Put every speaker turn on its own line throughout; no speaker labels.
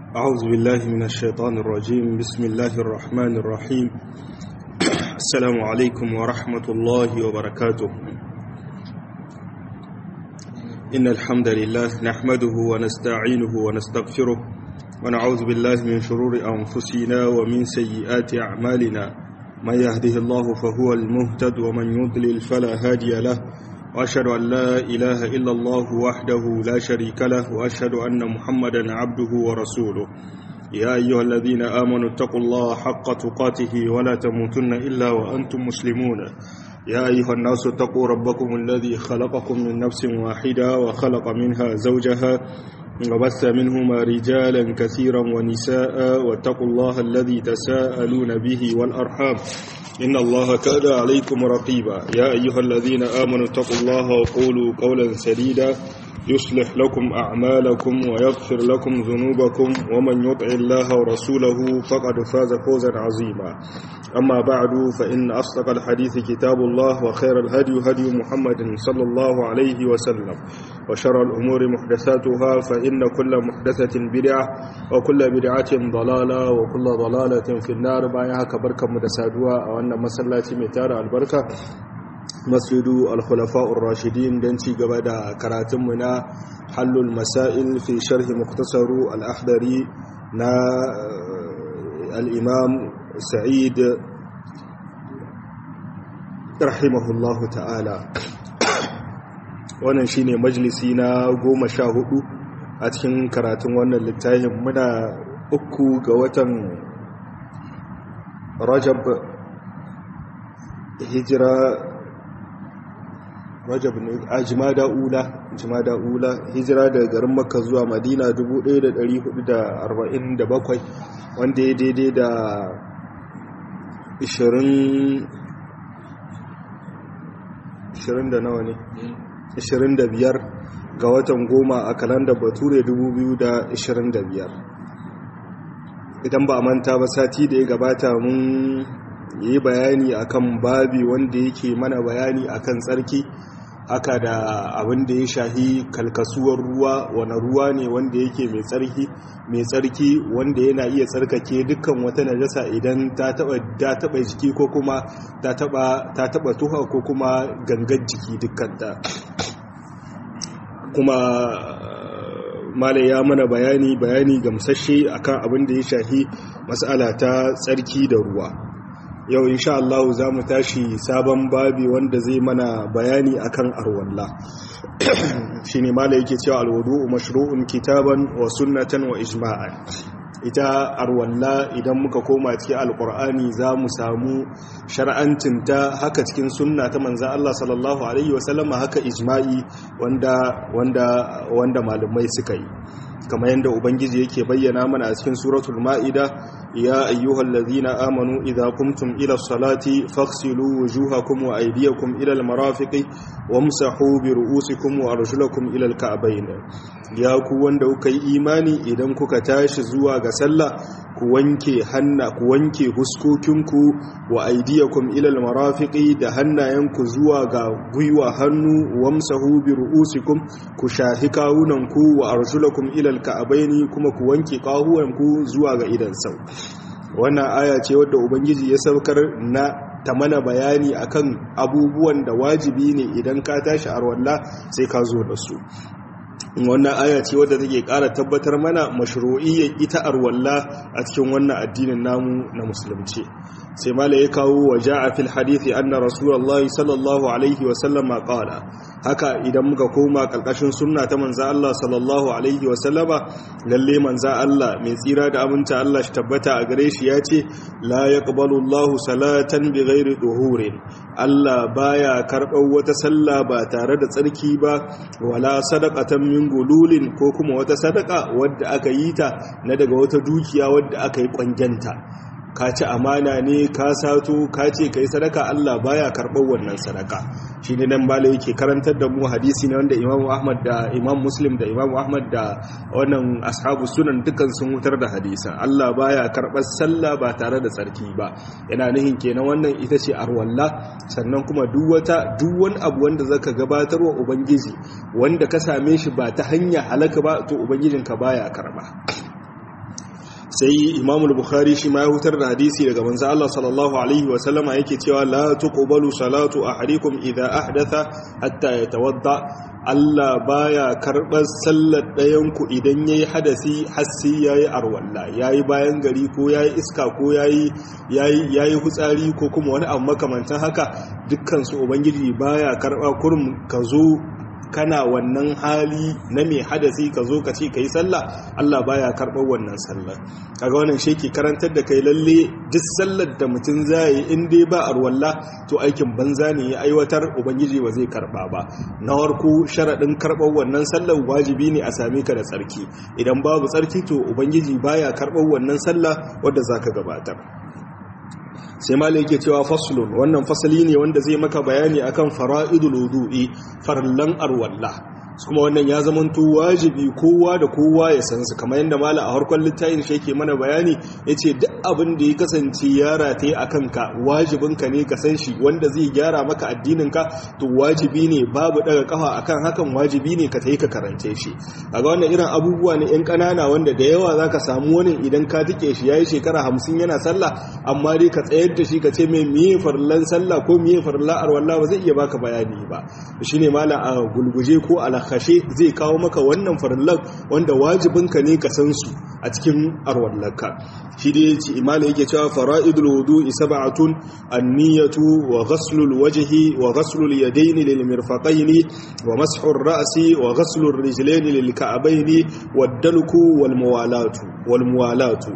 أعوذ بالله من الشيطان الرجيم بسم الله الرحمن الرحيم السلام عليكم ورحمة الله وبركاته إن الحمد لله نحمده ونستعينه ونستغفره ونعوذ بالله من شرور أنفسنا ومن سيئات أعمالنا من يهده الله فهو المهتد ومن يضلل فلا هادي له وأشهد أن لا إله إلا الله وحده لا شريك له وأشهد أن محمدا عبده ورسوله يا أيها الذين آمنوا اتقوا الله حق تقاته ولا تموتن إلا وأنتم مسلمون يا أيها الناس اتقوا ربكم الذي خلقكم من نفس واحدة وخلق منها زوجها وبث منهما رجالا كثيرا ونساء واتقوا الله الذي تساءلون به والأرحام إن الله كان عليكم رقيبا يا أيها الذين آمنوا اتقوا الله وقولوا قولا سديدا يصلح لكم أعمالكم ويغفر لكم ذنوبكم ومن يطع الله ورسوله فقد فاز فوزا عظيما أما بعد فإن أصدق الحديث كتاب الله وخير الهدي هدي محمد صلى الله عليه وسلم وشر الأمور محدثاتها فإن كل محدثة بدعة وكل بدعة ضلالة وكل ضلالة في النار بايها كبركة مدسادوها وأن مسلاتي متار البركة masjidu al-khulafa'ur rashidin don ci gaba da karatunmu na hallul masail fi sharhi muktasaru al-ahdari na al-imam sa'id rahimahullahu ta'ala wannan shine majalisi na goma sha hudu a cikin karatun wannan littafin muna uku ga watan rajab hijira rajab ne a jimada ula jimada ula hijira daga garin makka zuwa madina 1447 wanda ya daidai da 20 20 da nawa ne 25 ga watan goma a kalandar bature 2025 idan ba a manta ba sati da ya gabata mun yi bayani akan babi wanda yake mana bayani akan tsarki haka da abin da ya shahi kalkasuwar ruwa wani ruwa ne wanda yake mai tsarki mai tsarki wanda yana iya tsarkake dukkan wata najasa idan ta taba ta taba jiki ko kuma ta taba ta taba tuha ko kuma gangan jiki dukkan ta kuma malai ya mana bayani bayani gamsashe akan abin da ya shahi mas'ala ta tsarki da ruwa yau insha Allah za mu tashi sabon babi wanda zai mana bayani akan arwalla shine mala yake cewa alwudu mashru'un kitaban wa sunnatan wa ijma'an ita arwalla idan muka koma cikin alqur'ani za mu samu shar'ancin ta haka cikin sunna ta manzo Allah sallallahu alaihi wasallama haka ijma'i wanda wanda wanda malumai suka yi kamar yadda ubangiji yake bayyana mana a cikin suratul ma'ida ya ayyuhal ladhina amanu idza qumtum ila salati faghsilu wujuhakum wa aydiyakum ila almarafiqi wamsahu bi ru'usikum wa arjulakum ila alka'bayn ya ku wanda kuka yi imani idan kuka tashi zuwa ga sallah ku wanke hanna ku wanke huskokinku wa aydiyakum ila almarafiqi da hannayenku zuwa ga gwiwa hannu wamsahu bi ru'usikum ku shahi kawunanku wa arjulakum ila alka'bayn kuma ku wanke kahuwanku zuwa ga idan sau wannan aya ce wadda ubangiji ya saukar na ta mana bayani akan abubuwan da wajibi ne idan ka tashi arwalla sai ka zo da su wannan aya ce wadda take ƙara tabbatar mana mashru'iyyar ita arwalla a cikin wannan addinin namu na musulunci sai mala ya kawo wa ja'a fil hadithi anna rasulullahi sallallahu alaihi wa sallama qala haka idan muka koma kalkashin sunna ta manzo Allah sallallahu alaihi wa sallama lalle manzo Allah mai tsira da aminta Allah shi tabbata a gare shi yace la yaqbalu Allahu salatan bighairi duhurin Allah baya karɓar wata sallah ba tare da tsarki ba wala sadaqatan min gululin ko kuma wata sadaka wadda aka yi ta na daga wata dukiya wadda aka yi kwangenta ka ci amana ne ka sato ka ce ka yi sadaka Allah baya karɓar wannan sadaka shi ne nan bala yake karantar da mu hadisi ne wanda imam ahmad da imam muslim da imam ahmad da wannan ashabu sunan dukan sun wutar da hadisan Allah baya karɓar sallah ba tare da tsarki ba yana nihin kenan wannan ita ce arwalla sannan kuma duk wata duk wani abu wanda zaka gabatar wa ubangiji wanda ka same shi ba ta hanya halaka ba to ubangijinka baya karɓa sai Imam al-Bukhari shi ma ya hutar da hadisi daga manzo Allah sallallahu alaihi wa sallama yake cewa la tuqbalu salatu ahadikum idha ahdatha hatta yatawadda Allah baya karɓar sallar ɗayanku idan ya yi hadasi hassi ya yi arwalla ya yi bayan gari ko ya yi iska ko ya yi hutsari ko kuma wani abu makamantan haka dukkansu ubangiji baya karɓa kurum ka zo kana wannan hali na mai hadasi ka zo ka ce ka yi sallah Allah baya karɓar wannan sallar kaga wannan shi ke karantar da kai lalle duk sallar da mutum zai in dai ba arwalla to aikin banza ne ya aiwatar ubangiji ba zai karɓa ba na farko sharaɗin karɓar wannan sallar wajibi ne a same ka da tsarki idan babu tsarki to ubangiji baya karɓar wannan sallah wadda zaka gabatar sai malai yake cewa faslun wannan fasali ne wanda zai maka bayani akan fara'idul wudu'i farallan arwalla kuma wannan ya zamanto wajibi kowa da kowa ya san su kamar yadda mala a harkar littafin shi yake mana bayani yace duk abin da ya kasance ya rataye a kanka wajibin ka ne ka san shi wanda zai gyara maka addinin ka to wajibi ne babu daga kafa akan hakan wajibi ne ka tayi ka karance shi kaga wannan irin abubuwa ne yan kanana wanda da yawa zaka samu wani idan ka tike shi yayi shekara 50 yana sallah amma dai ka tsayar da shi ka ce mai miye farlan sallah ko miye farlan arwalla ba zai iya baka bayani ba shine mala a gulguje ko ala kashe zai kawo maka wannan farillan wanda wajibinka ne ka san su a cikin arwallarka shi da yace imala yake cewa fara'idul wudu'i sab'atun an-niyyatu wa ghaslul wajhi wa ghaslul yadayn lil mirfaqayn wa mashu ar-ra'si wa ghaslur rijlayn lil ka'bayn wad-dalku wal muwalatu wal muwalatu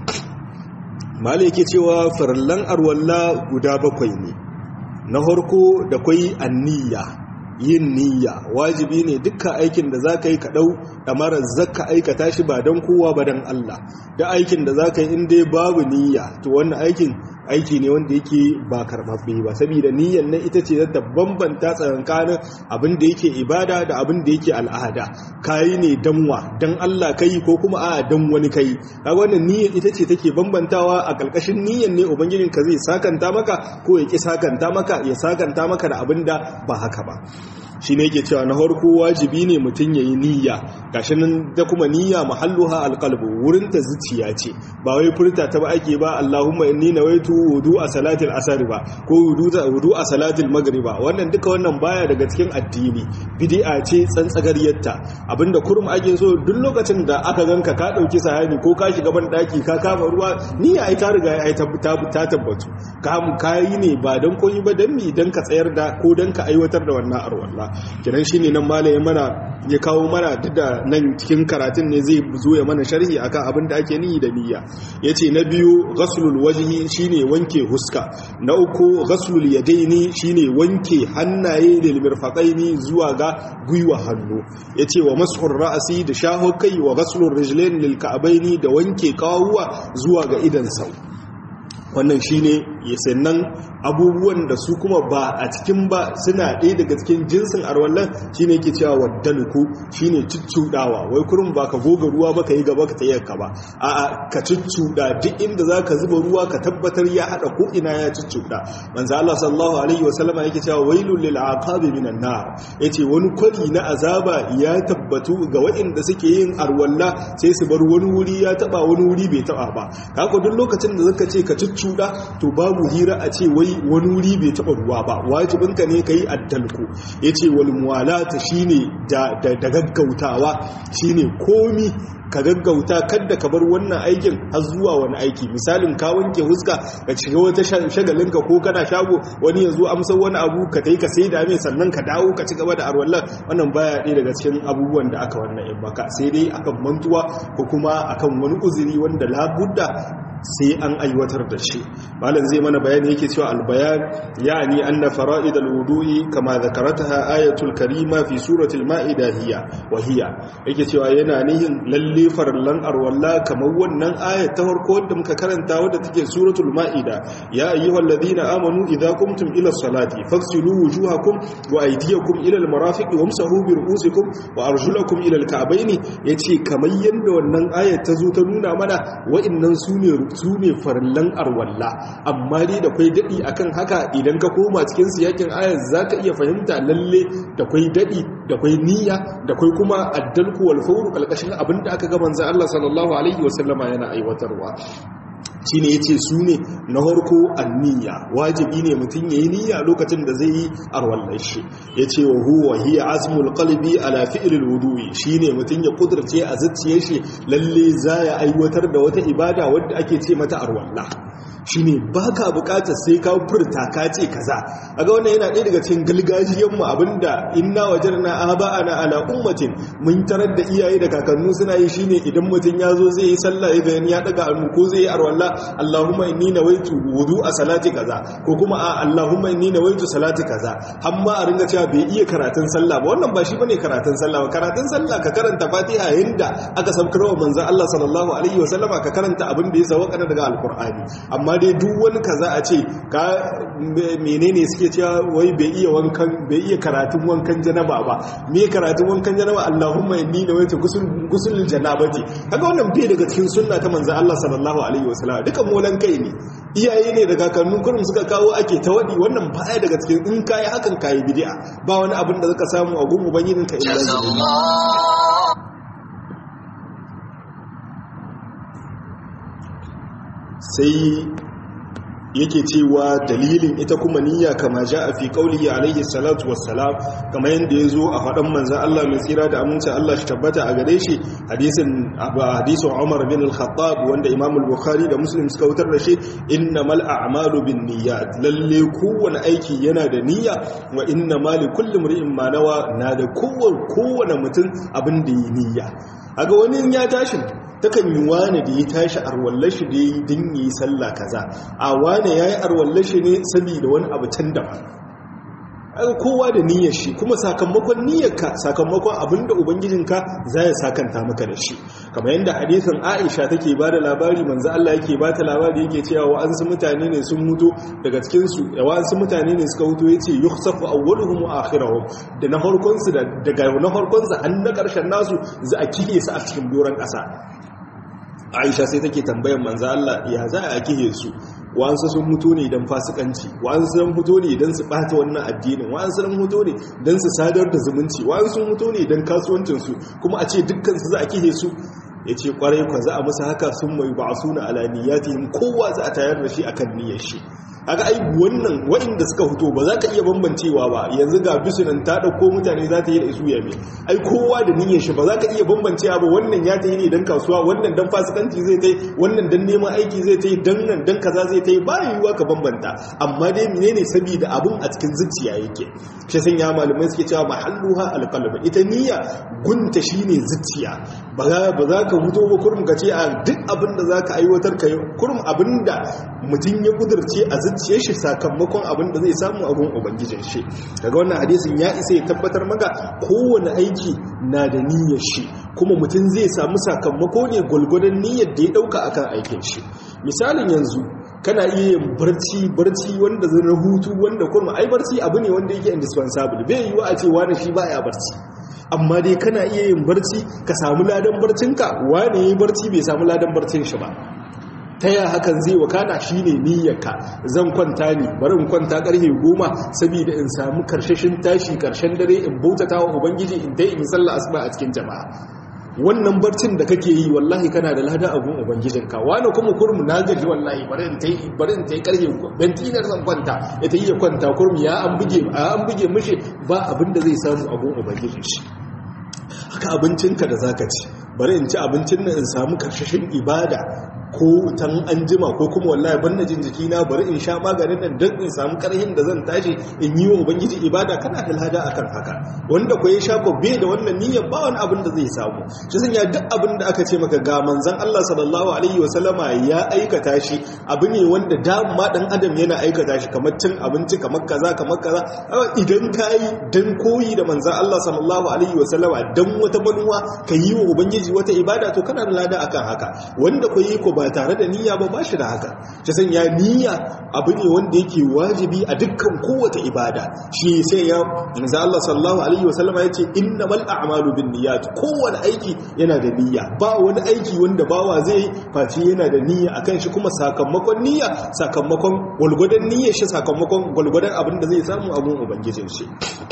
mala yake cewa farillan arwalla guda bakwai ne na harko da kwai anniya yin niyya wajibi ne dukkan aikin da za ka yi kaɗau ɗamarar zaka aikata shi ba don kowa ba don Allah da aikin da za ka yi inda babu niyya to wannan aikin aiki ne wanda yake ba karɓaɓɓe ba saboda niyyar nan ita ce ta bambanta tsakankanin abin da yake ibada da abin da yake al'ada kayi ne danwa dan Allah kai ko kuma a dan wani kai kaga wannan niyyar ita ce take bambantawa a ƙarƙashin niyyar ne ubangijin ka zai sakanta maka ko ya ki sakanta maka ya sakanta maka da abin da ba haka ba shi ne yake cewa na farko wajibi ne mutum ya yi niyya gashi nan da kuma niyya mahalluha alqalbu wurin ta zuciya ce ba wai furta ta ba ake ba Allahumma inni nawaitu wudu a salatil asr ba ko wudu a salatil magriba wannan duka wannan baya daga cikin addini bid'a ce tsantsagariyarta abinda kurum ake so duk lokacin da aka ganka ka dauki sahani ko ka shiga ban daki ka kama ruwa niyya ai ta riga ai ta tabbatu ka kai ne ba dan koyi ba dan mi dan ka tsayar da ko dan ka aiwatar da wannan arwalla kenan shine nan malaye mana ya kawo mana duk da nan cikin karatun ne zai zo ya mana sharhi akan abin da ake niyi da niyya yace na biyu ghaslul wajhi shine wanke huska na uku ghaslul yadaini shine wanke hannaye da mirfaqaini zuwa ga gwiwa hannu yace wa mashur ra'si da shaho kai wa ghaslur rijlain lil ka'baini da wanke kawuwa zuwa ga idan sau wannan shine sannan abubuwan da su kuma ba a cikin ba suna ɗaya daga cikin jinsin arwallon shine yake cewa waddanuku shine cuccudawa wai kurin ba ka goga ruwa ba ka yi gaba ka tayar ka ba a ka cuccuda duk inda za ka zuba ruwa ka tabbatar ya haɗa ko ina ya cuccuda manzo Allah sallallahu alaihi wasallama yake cewa wailul lil aqabi minan nar yace wani kwari na azaba ya tabbatu ga waɗanda suke yin arwalla sai su bar wani wuri ya taba wani wuri bai taba ba haka duk lokacin da zaka ce ka cuccuda to babu hira a ce wai wani wuri bai taɓa ruwa ba wajibinka ne ka yi addalku ya ce wal muwalata shi ne da gaggautawa shi ne komi ka gaggauta kadda ka bar wannan aikin har zuwa wani aiki misalin ka wanke huska ka shiga wata shagalinka ko kana shago wani ya zo amsar wani abu ka tai ka sai da mai sannan ka dawo ka ci gaba da arwallan wannan baya ɗaya daga cikin abubuwan da aka wannan in baka sai dai akan mantuwa ko kuma akan wani uzuri wanda labudda sai an aiwatar da shi malam zai mana bayani yake cewa albayan yani anna fara'id alwudu'i kama zakarataha ayatul karima fi suratul maida hiya wa hiya yake cewa yana nihin lalle farallan arwalla kamar wannan ayat ta farko wanda muka karanta wadda take suratul maida ya ayyuhalladhina amanu idza qumtum ila salati faghsilu wujuhakum wa aydiyakum ila almarafiq wamsahu bi ru'usikum wa arjulakum ila alka'bayn yace kamar yanda wannan ayat ta zo ta nuna mana wa'annan sune su ne farillan arwalla amma dai da kwai daɗi akan haka idan ka koma cikin siyakin ayar za ka iya fahimta lalle da kwai daɗi da kwai niyya da kwai kuma addalku wal fawru kalkashin abin da aka ga manzo Allah sallallahu alaihi wasallama yana aiwatarwa shi ne ya ce su ne na harko anniya wajibi ne mutum ya yi niyya lokacin da zai yi arwallar shi ya ce wa huwa hiya azmul qalbi ala fi'lil wudu'i shi ne mutum ya kudurce a zuciyar shi lalle za ya aiwatar da wata ibada wadda ake ce mata arwalla shi ne ba ka bukatar sai ka furta ka ce kaza a ga wannan yana ɗaya daga cikin galgajiyanmu abinda inna wajen na aba ana ala ummatin mun tarar da iyaye da kakannu suna yi shine idan mutum ya zo zai yi sallah ya gani ya daga hannu ko zai yi arwalla allahumma inni nawaitu wudu a salati kaza ko kuma a allahumma inni nawaitu salati kaza amma a ringa cewa bai iya karatun sallah ba wannan ba shi bane karatun sallah ba karatun sallah ka karanta fatiha yanda aka saukar wa manzon Allah sallallahu alaihi wa sallama ka karanta abin da ya sauka daga alqur'ani amma dai duk wani kaza a ce ka menene suke cewa wai bai iya wankan bai iya karatun wankan janaba ba me karatun wankan janaba Allahumma inni nawaitu gusul gusul janabati kaga wannan bai daga cikin sunna ta manzo Allah sallallahu alaihi wasallam duka molan kai ne iyaye ne daga kannun kurum suka kawo ake ta wadi wannan baya daga cikin in kai hakan kai bid'a ba wani abin da zaka samu a gun ubangijinka illa sai yake cewa dalilin ita kuma niyya kama ja a fi kaulihi alaihi salatu wassalam kama yadda ya zo a faɗan manzan Allah mai tsira da amince Allah shi tabbata a gare shi hadisin hadisin Umar bin al-Khattab wanda Imam al-Bukhari da Muslim suka wutar da shi innamal a'malu bin niyyat lalle kowane aiki yana da niyya wa innamal likulli imrin ma nawa na da kowane mutum abin da yi niyya aga wani ya tashi takan yi wane da ya tashi arwallashi da ya yi din yi sallah kaza a wane ya yi arwallashi ne saboda wani abu can daban kowa da niyyar shi kuma sakamakon niyyarka sakamakon abinda ubangijinka za ya sakanta maka da shi kamar yadda hadisin aisha take ba da labari manzo Allah yake ba ta labari yake cewa wa'ansu mutane ne sun mutu daga cikin su wa'ansu mutane ne suka mutu yace yukhsafu awwaluhum wa akhiruhum da na farkon su daga na farkon su an na karshen nasu za a kihe su a cikin doron kasa aisha sai take tambayar manzo Allah ya za a kihe su wa'ansu sun mutu ne don fasikanci wa'ansu sun mutu ne don su ɓata wannan addinin wa'ansu sun mutu ne don su sadar da zumunci wa'ansu sun mutu ne don kasuwancinsu kuma a ce dukkansu za a kihe su ya ce kwarai kwa za a musu haka sun mai ba a suna alaniyatihim kowa za a tayar da shi akan niyyar shi haka ai wannan waɗanda suka fito ba za ka iya bambancewa ba yanzu ga bisunan ta ɗauko mutane za ta yi da isu yame ai kowa da niyyar shi ba za ka iya bambancewa ba wannan ya ta yi ne don kasuwa wannan don fasikanci zai ta yi wannan don neman aiki zai ta yi don nan don kaza zai ta yi ba yiwuwa ka bambanta amma dai menene saboda abun a cikin zuciya yake shi san ya malamai suke cewa mahalluha alqalb ita niyya gunta shine zuciya ba za ka fito ba kurum ka ce a duk abin da za ka aiwatar ka kurum abin da mutum ya kudurce a zuciyar shi sakamakon abin da zai samu a gun ubangijin shi daga wannan hadisin ya isa ya tabbatar maka kowane aiki na da niyyar shi kuma mutum zai samu sakamako ne gwalgwadon niyyar da ya dauka akan aikin shi misalin yanzu kana iya yin barci barci wanda zai hutu wanda kuma ai barci abu ne wanda yake indispensable bai yiwu a ce wani shi baya barci amma dai kana iya yin barci ka samu ladan barcinka wani yayi barci bai samu ladan barcin shi ba ta yaya hakan zai wakana shine niyyarka zan kwanta ne bari in kwanta karfe goma saboda in samu karshashin tashi karshen dare in bautata wa ubangiji in dai in sallah asuba a cikin jama'a wannan barcin da kake yi wallahi kana da lada abun ubangijinka wani kuma kurmu na gaji wallahi bari in tai bari in tai karfe bentinar zan kwanta ya ta yi ya kwanta kurmu ya an buge an buge mishi ba abin da zai samu abun ubangijin shi haka abincinka da zaka ci bari in ci abincin nan in samu karshashin ibada ko tan an jima ko kuma wallahi ban jin jikina bari in sha maganin nan don in samu karhin da zan tashi in yi wa ubangiji ibada kana da lada akan haka wanda ko ya sha ko bai da wannan niyyar ba wani abin da zai samu shi sanya duk abin da aka ce maka ga manzon Allah sallallahu alaihi wa sallama ya aikata shi abu ne wanda dama dan adam yana aikata shi kamar cin abinci kamar kaza kamar kaza idan ka yi dan koyi da manzon Allah sallallahu alaihi wa sallama dan wata manuwa ka yi wa ubangiji ubangiji wata ibada to kana da lada akan haka wanda ko yi ko ba tare da niyya ba ba shi da haka ta sanya niyya abu ne wanda yake wajibi a dukkan kowace ibada shi sai ya manzo Allah sallallahu alaihi wasallama yace innamal a'malu binniyat kowane aiki yana da niyya ba wani aiki wanda bawa zai yi face yana da niyya akan shi kuma sakamakon niyya sakamakon gwalgwadon niyyar shi sakamakon gwalgwadon abin da zai samu abun ubangijin shi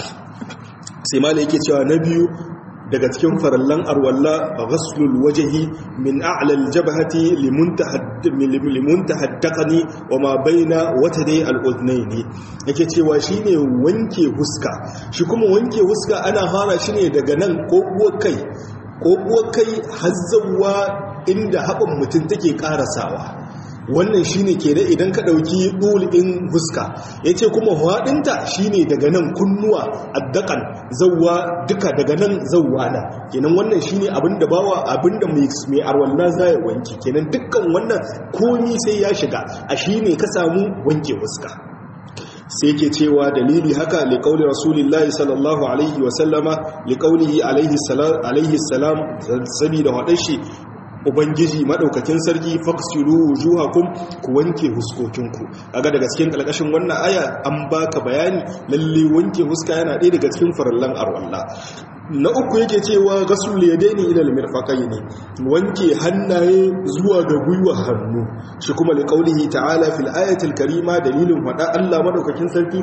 sai ma yake cewa na biyu daga cikin farallan arwalla ghaslul wajhi min a'la aljabhati limuntaha daqani wa ma baina watadai aludnaini yake cewa shine wanke huska shi kuma wanke huska ana fara shi ne daga nan ko kai ko kai hazzawa inda haɓin mutum take ƙarasawa wannan shine ke da idan ka ɗauki ɗul'in huska ya ce kuma haɗinta shine daga nan kunnuwa addakan zauwa duka daga nan zauwa na kenan wannan shine abinda bawa abinda mai arwallah za ya wanke kenan dukkan wannan komi sai ya shiga a shine ka samu wanke huska sai ke cewa dalili haka liƙauli rasulillahi sallallahu alaihi wasallama liƙaulihi alaihi salam saboda waɗanshi ubangiji madaukakin sarki faksilu wujuhakum ku wanke huskokinku kaga daga cikin kalkashin wannan aya an baka bayani lalle wanke huska yana ɗaya daga cikin farallan arwalla na uku yake cewa gasul yadaini ila almirfaqaini wanke hannaye zuwa ga gwiwa hannu shi kuma li qaulihi ta'ala fil ayati alkarima dalilin wada Allah madaukakin sarki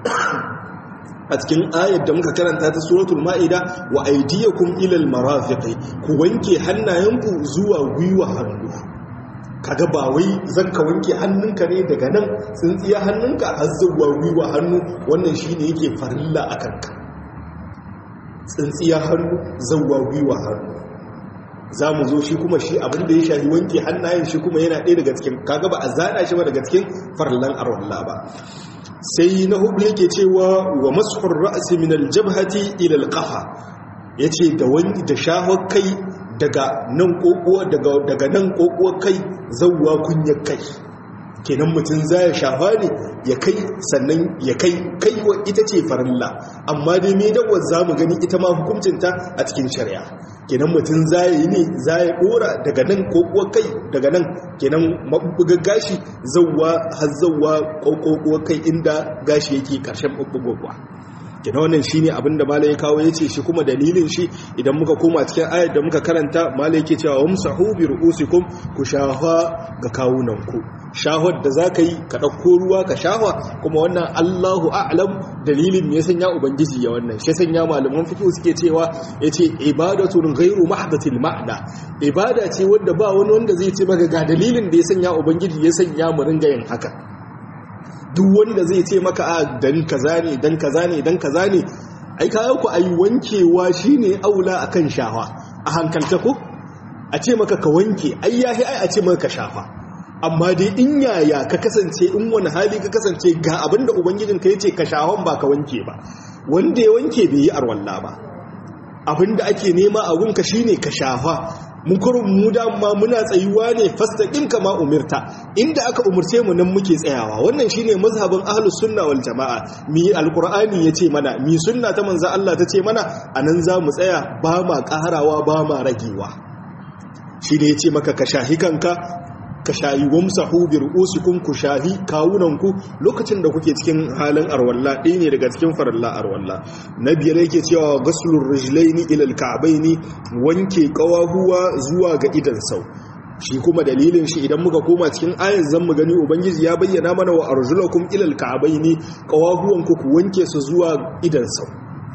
a cikin ayar da muka karanta ta suratul ma'ida wa aydiyakum ilal marafiqi ku wanke hannayenku zuwa gwiwa hannu kaga ba wai zanka wanke hannunka ne daga nan tsintsiya hannunka har zuwa gwiwa hannu wannan shine yake farilla akan ka tsintsiya hannu zuwa gwiwa hannu za mu zo shi kuma shi abinda ya shafi wanke hannayen shi kuma yana ɗaya daga cikin kaga ba a zana shi ba daga cikin farillan arwallah ba sai na hudu yake cewa wa masuhur ra'asi min aljabhati ila alqafa yace da wani da shahar kai daga nan kokuwa daga daga nan kokuwa kai zawwa kunyar kai kenan mutum zai shafa ne ya kai sannan ya kai kaiwa ita ce farilla amma dai me dawar zamu gani ita ma hukuncinta a cikin shari'a kenan mutum zai yi ne zai dora daga nan kokuwa kai daga nan kenan mabubbugar gashi zawwa har zawwa kokuwa kai inda gashi yake karshen mabubbugowa kenan wannan shine abin da malai ya kawo yace shi kuma dalilin shi idan muka koma cikin ayar da muka karanta malai yake cewa wamsahu bi ru'usikum ku shafa ga kawunanku shahwar da zaka yi ka dauko ruwa ka shahwa kuma wannan Allahu a'lam dalilin me ya sanya ubangiji ya wannan shi sanya malaman fiqh suke cewa yace ibadatun ghairu mahdatil ma'na ibada ce wanda ba wani wanda zai ce maka ga dalilin da ya sanya ubangiji ya sanya mu ringa yin haka duk wanda zai ce maka a dan kaza ne dan kaza ne dan kaza ne ai kayan ku ayi wankewa shine aula akan shafa a hankalta ko a ce maka ka wanke ai yahi ai a ce maka ka shafa amma dai in yaya ka kasance in wani hali ka kasance ga abinda ubangijin ka yace ka shafan ba ka wanke ba wanda ya wanke bai yi arwalla ba abinda ake nema a gunka shine ka shafa mukurin mu dama muna tsayuwa ne fastaqim kama umirta inda aka umurce mu nan muke tsayawa wannan shine mazhabin ahlus sunna wal jamaa mi alqur'ani yace mana mi sunna ta manzo Allah tace mana anan za mu tsaya ba ma karawa ba ma ragewa shi ne yace maka ka shahi kanka ka shayi wamsahu bi ru'usikum ku shahi kawunanku lokacin da kuke cikin halin arwalla ɗaya ne daga cikin faralla arwalla na biyar yake cewa ghaslur rijlaini ila alka'baini wanke kawahuwa zuwa ga idan sau shi kuma dalilin shi idan muka koma cikin ayat zan mu gani ubangiji ya bayyana mana wa arjulakum ila alka'baini kawahuwanku ku wanke su zuwa idan sau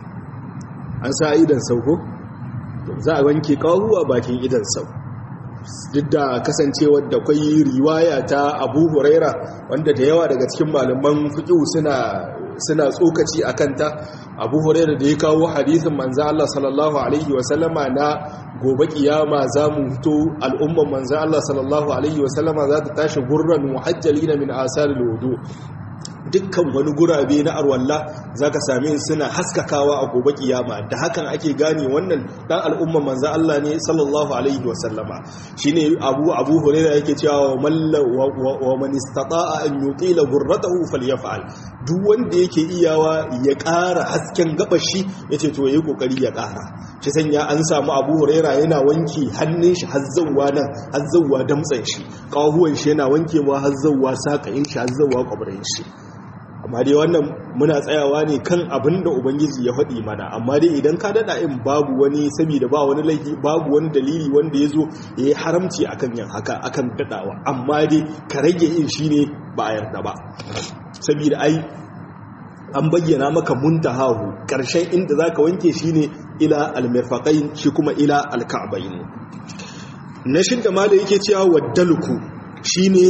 an sa idan sau ko za a wanke kawahuwa bakin idan sau duk da kasancewar da kwai riwaya ta abu huraira wanda da yawa daga cikin malaman fiƙiu suna tsokaci a kanta abu huraira da ya kawo hadisin manzan Allah sallallahu Alaihi wasallama na gobe kiyama za mu hito al'umman manzan Allah sallallahu Alaihi wasallama za ta tashi gurran muhajjali na min asar lodo dukkan wani gurabe na arwalla za ka same suna haskakawa a gobe kiyama da hakan ake gane wannan dan al'umman manzo Allah ne sallallahu alaihi wa sallama shine abu abu hurairah yake cewa wa man istata'a an yuqila gurratahu falyaf'al duk wanda yake iyawa ya ƙara hasken gabashi yace to yayi kokari ya ƙara shi sanya an samu abu huraira yana wanke hannun shi hazzawa nan hazzawa damtsan shi kahuwan shi yana wanke ma hazzawa sakayin shi hazzawa kwabarin shi amma dai wannan muna tsayawa ne kan abin da ubangiji ya faɗi mana amma dai idan ka daɗa in babu wani saboda ba wani laifi babu wani dalili wanda ya zo ya yi haramci akan yin haka akan daɗawa amma dai ka rage yin shi ne ba a yarda ba saboda ai an bayyana maka muntahahu ƙarshen inda za ka wanke shi ne ila almirfaƙain shi kuma ila alka'abain na shidda ma da yake cewa waddalku shi ne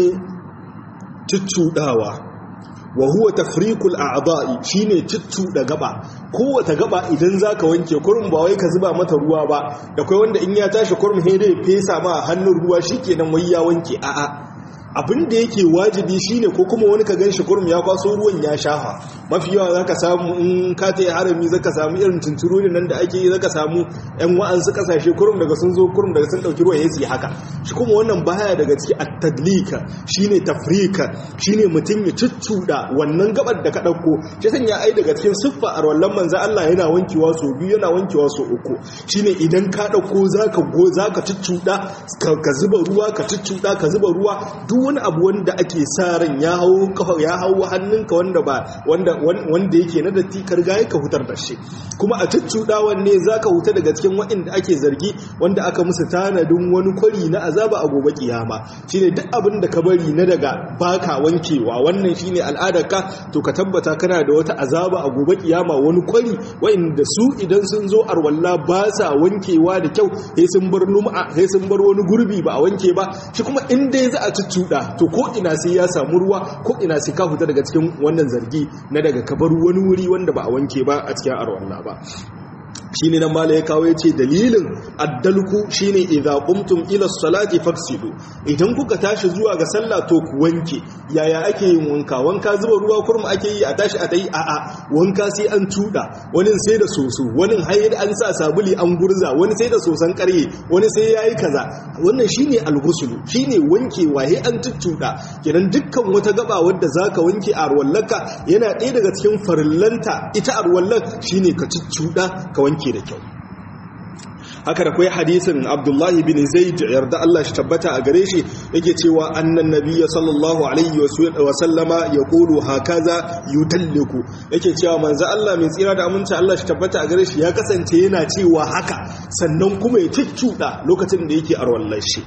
cuccuɗawa wa huwa tafriqul a'dha'i shine da gaba kowace gaba idan zaka wanke kurum ba wai ka zuba mata ruwa ba da kai wanda in ya tashi kurum he dai fesa ma hannun ruwa shikenan wai ya wanke a'a abin da yake wajibi shine ko kuma wani ka ganshi kurum ya kwaso ruwan ya shafa mafi yawa zaka samu in ka ta harami zaka samu irin tuntururi nan da ake yi zaka samu yan wa'ansu kasashe kurum daga sun zo kurum daga sun dauki ruwa ya haka shi kuma wannan baya daga ciki at-tadlika shine tafrika shine mutum ya cuccuda wannan gabar da ka dauko shi sanya ai daga cikin siffa arwallan manzo Allah yana wankewa so biyu yana wankewa so uku shine idan ka dauko zaka go zaka cuccuda ka zuba ruwa ka cuccuda ka zuba ruwa duk wani abu wanda ake sa ran ya hau kafa ya hau hannunka wanda ba wanda wanda yake na datti ka riga ka hutar da shi kuma a cuccudawan ne zaka huta daga cikin waɗanda ake zargi wanda aka musu tanadin wani kwari na azaba a gobe kiyama shine duk abin da ka bari na daga baka wankewa wannan shine al'adarka to ka tabbata kana da wata azaba a gobe kiyama wani kwari waɗanda su idan sun zo arwalla ba sa wankewa da kyau sai sun bar lum'a sai sun bar wani gurbi ba a wanke ba shi kuma in dai za a cuccuda to ko ina sai ya samu ruwa ko ina sai ka fita daga cikin wannan zargi na daga kabar wani wuri wanda ba a wanke ba a cikin arwalla ba shine nan mala ya kawo yace dalilin addalku shine idza qumtum ila salati faksilu idan kuka tashi zuwa ga sallah to ku wanke yaya ake yin wanka wanka zuba ruwa kurma ake yi a tashi a dai a a wanka sai an tuda wani sai da soso wani hayar an sa sabuli an gurza wani sai da sosan karye wani sai yayi kaza wannan shine alghuslu shine wanke waye an tuttuda kenan dukkan wata gaba wadda zaka wanke a arwallaka yana ɗaya daga cikin farillanta ita arwallak shine ka tuttuda ka wanke da kyau haka da kai hadisin abdullahi bin zaid yarda Allah shi tabbata a gare shi yake cewa annan nabiyya sallallahu alaihi wa sallama yaqulu hakaza yutalliku yake cewa manzo Allah mai tsira da aminci Allah shi tabbata a gare shi ya kasance yana cewa haka sannan kuma ya ciccuda lokacin da yake arwallar shi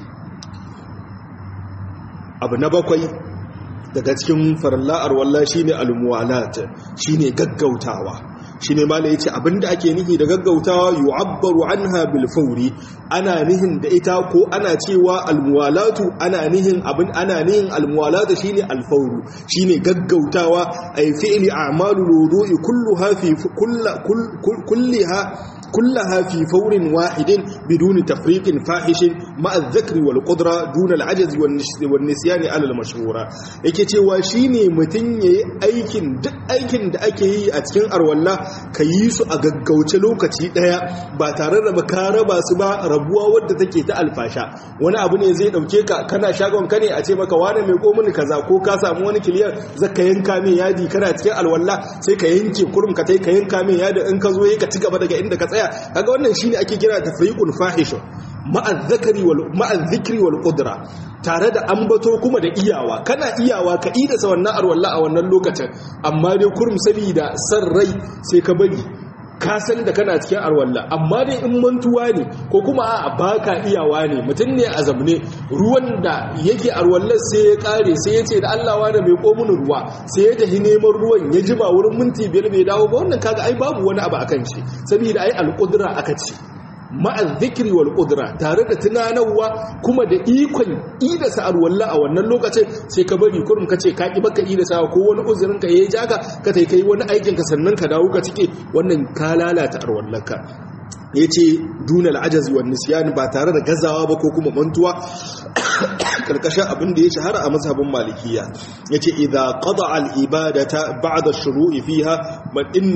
abu na bakwai daga cikin farilla arwallah shine almuwalat shine gaggautawa shine mala yace abinda ake nihi da gaggautawa yu'abbaru anha bil fawri ana nihin da ita ko ana cewa almuwalatu ana nihin abin ana nihin almuwalatu shine alfawru shine gaggautawa ay fi'li a'malul wudu'i kulluha fi kulliha كلها في فور واحد بدون تفريق فاحش مع الذكر والقدرة دون العجز والنسيان على المشهورة yake cewa shine mutun yayi aikin duk aikin da ake yi a cikin arwalla ka yi su a gaggauce lokaci daya ba tare da ka raba su ba rabuwa wadda take ta alfasha wani abu ne zai dauke ka kana shagon ka ne a ce maka wani mai komuni kaza ko ka samu wani kiliyar zaka yanka mai yadi kana cikin alwalla sai ka yanke kurum ka tai ka yanka mai yadi in ka zo yi ka ci gaba daga inda ka tsaya kaga wannan shine ake kira tafriqun fahishun ma'a dhikri wal ma'a dhikri wal qudra tare da ambato kuma da iyawa kana iyawa ka ida sa wannan arwalla a wannan lokacin amma dai kurum sabida san rai sai ka bari ka san da kana cikin arwalla amma dai in mantuwa ne ko kuma a baka iyawa ne mutum ne a zamne ruwan da yake arwallar sai ya kare sai ya ce da Allah wa da mai komunin ruwa sai ya tafi neman ruwan ya jima wurin minti biyar bai dawo ba wannan kaga ai babu wani abu akan shi saboda ai alƙudura aka ce ma'al zikri wal qudra tare da tunanarwa kuma da ikon ida sa'ar walla a wannan lokacin sai ka bari kurum ka ce ka ki baka ida sa ko wani uzurin ka yayi jaka ka tai kai wani aikin ka sannan ka dawo ka cike wannan ka lalata arwallaka yace dunal ajazi wan nisyan ba tare da gazawa ba ko kuma mantuwa karkashin abin da ya shahara a mazhabin malikiya yace idza qada al ibadata ba'da shuru'i fiha man inna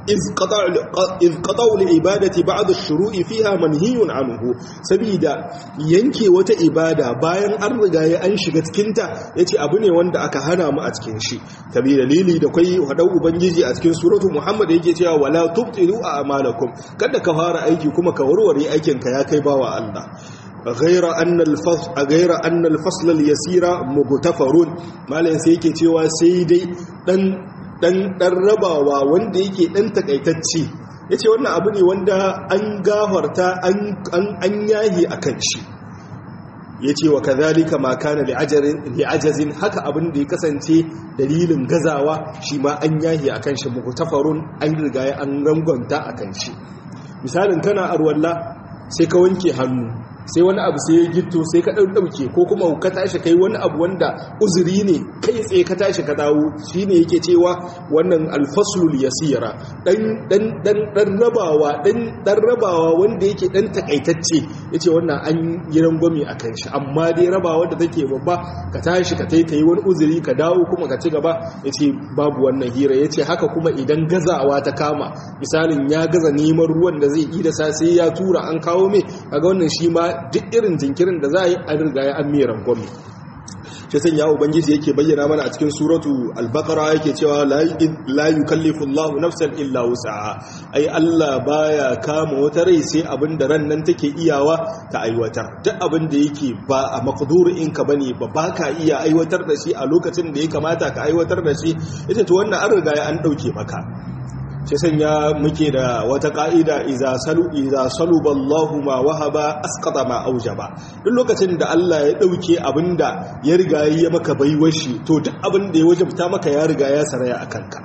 iz qata'u al-ibadati ba'da ash-shuru'i fiha manhiyun anhu sabida yanke wata ibada bayan an riga ya an shiga cikin ta yace abu ne wanda aka hana mu a cikin shi tabi dalili da kai hadau ubangiji a cikin suratu muhammad yake cewa wala tubtilu a'malakum kada ka fara aiki kuma ka warware aikin ka ya kai bawa Allah غير أن الفصل غير أن الفصل اليسير مغتفر مالن sai yake cewa sai dai dan dan dan rabawa wanda yake dan takaitacce yace wannan abu ne wanda an gafarta an an an yahi akan shi yace wa kadhalika ma kana li'ajazin haka abin da ya kasance dalilin gazawa shi ma an yahi akan shi mugtafarun an riga an rangonta akan shi misalin kana arwalla sai ka wanke hannu sai wani abu sai ya gitto sai ka ɗauke ko kuma ka tashi kai wani abu wanda uzuri ne kai tsaye ka tashi ka dawo shi ne yake cewa wannan alfaslul yasira ɗan rabawa ɗan rabawa wanda yake ɗan takaitacce ya ce wannan an yi rangwami a kan shi amma dai rabawa da take babba ka tashi ka tai yi wani uzuri ka dawo kuma ka ci gaba ya ce babu wannan hira ya ce haka kuma idan gazawa ta kama misalin ya gaza neman ruwan da zai yi da sa sai ya tura an kawo mai kaga wannan shi ma duk irin jinkirin da za a yi an riga ya an meran gwami shi sanya ubangiji yake bayyana mana a cikin suratu al-baqara yake cewa la yukallifu Allahu nafsan illa wus'aha ai Allah baya kama wata rai sai abin da ran nan take iyawa ta aiwatar duk abin da yake ba a maqdurin ka bane ba baka iya aiwatar da shi a lokacin da ya kamata ka aiwatar da shi ita to wannan an riga ya an dauke maka shi sanya muke da wata ka'ida iza salu iza saluballahu ma wahaba asqata ma aujaba duk lokacin da Allah ya dauke abinda ya riga ya maka baiwar shi to duk abinda ya wajabta maka ya riga ya saraya akan ka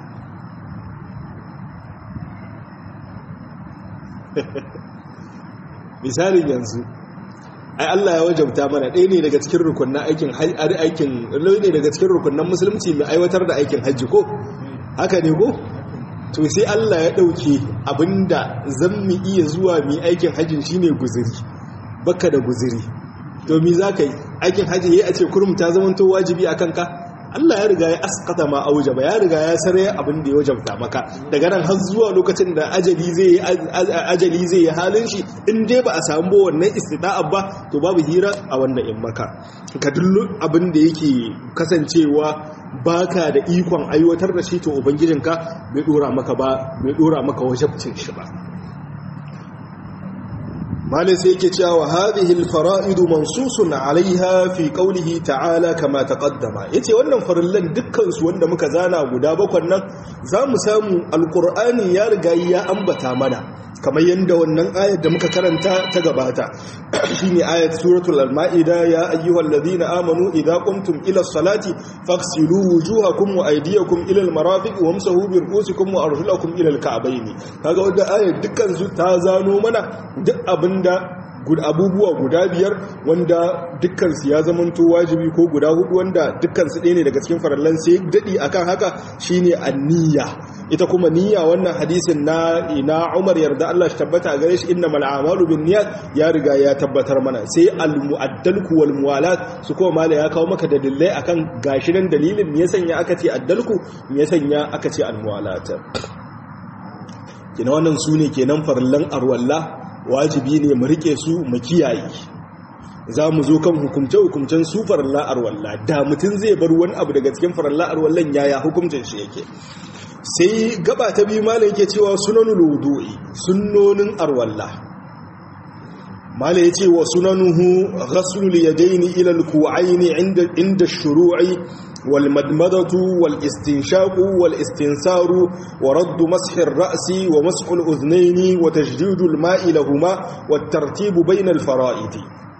misalin yanzu ai Allah ya wajabta mana ɗaya ne daga cikin rukunnan aikin aikin ne daga cikin rukunnan musulunci mai aiwatar da aikin hajji ko haka ne ko to sai Allah ya ɗauke abinda zan mu iya zuwa mi aikin hajjin shine guziri baka da guziri to mi za ka yi aikin hajji ya ce kurum ta zamanto wajibi a kanka Allah ya riga ya askata ma aujaba ya riga ya sare abin da ya wajabta maka daga nan har zuwa lokacin da ajali zai yi ajali zai yi halin shi in dai ba a samu ba wannan istida'a ba to babu hira a wannan in maka ka dullu abin da yake kasancewa baka da ikon aiwatar da shi to ubangijinka bai dora maka ba bai dora maka wajabcin shi ba malai sai yake cewa hadhihi alfara'id mansusun 'alayha fi qawlihi ta'ala kama taqaddama yace wannan farillan dukkan su wanda muka zana guda bakwan nan zamu samu alqur'ani ya riga ya ambata mana kamar yanda wannan ayat da muka karanta ta gabata shine ayat suratul al-ma'ida ya ayyuhalladhina amanu idza qumtum ila as-salati faghsilu wujuhakum wa aydiyakum ila al-marafiq wamsahu bi ru'usikum wa arjulakum ila al-ka'bayn kaga wannan ayat dukkan su ta zano mana duk abin da abubuwa guda biyar wanda dukkansu ya zamanto wajibi ko guda hudu wanda dukkansu ɗaya ne daga cikin farallan sai daɗi akan haka shine anniya ita kuma niyya wannan hadisin na ina Umar yarda Allah shi tabbata a gare shi innamal a'malu binniyat ya riga ya tabbatar mana sai al-mu'addalku wal muwalat su kuma mala ya kawo maka dalilai akan gashi nan dalilin me ya sanya aka ce addalku me ya sanya aka ce al-muwalat kina wannan sune kenan farallan arwalla wajibi ne mu rike su mu kiyaye za mu zo kan hukumce-hukumcen su faralla'ar walla da mutum zai bar wani abu daga cikin faralla'ar wallan yaya hukumcin shi yake sai gaba ta biyu malam yake cewa sunanul wudu'i sunnonin arwalla malam yace wa sunanuhu ghaslul yadaini ila al-ku'aini inda inda shuru'i والمدمدة والاستنشاق والاستنسار ورد مسح الرأس ومسح الأذنين وتجديد الماء لهما والترتيب بين الفرائد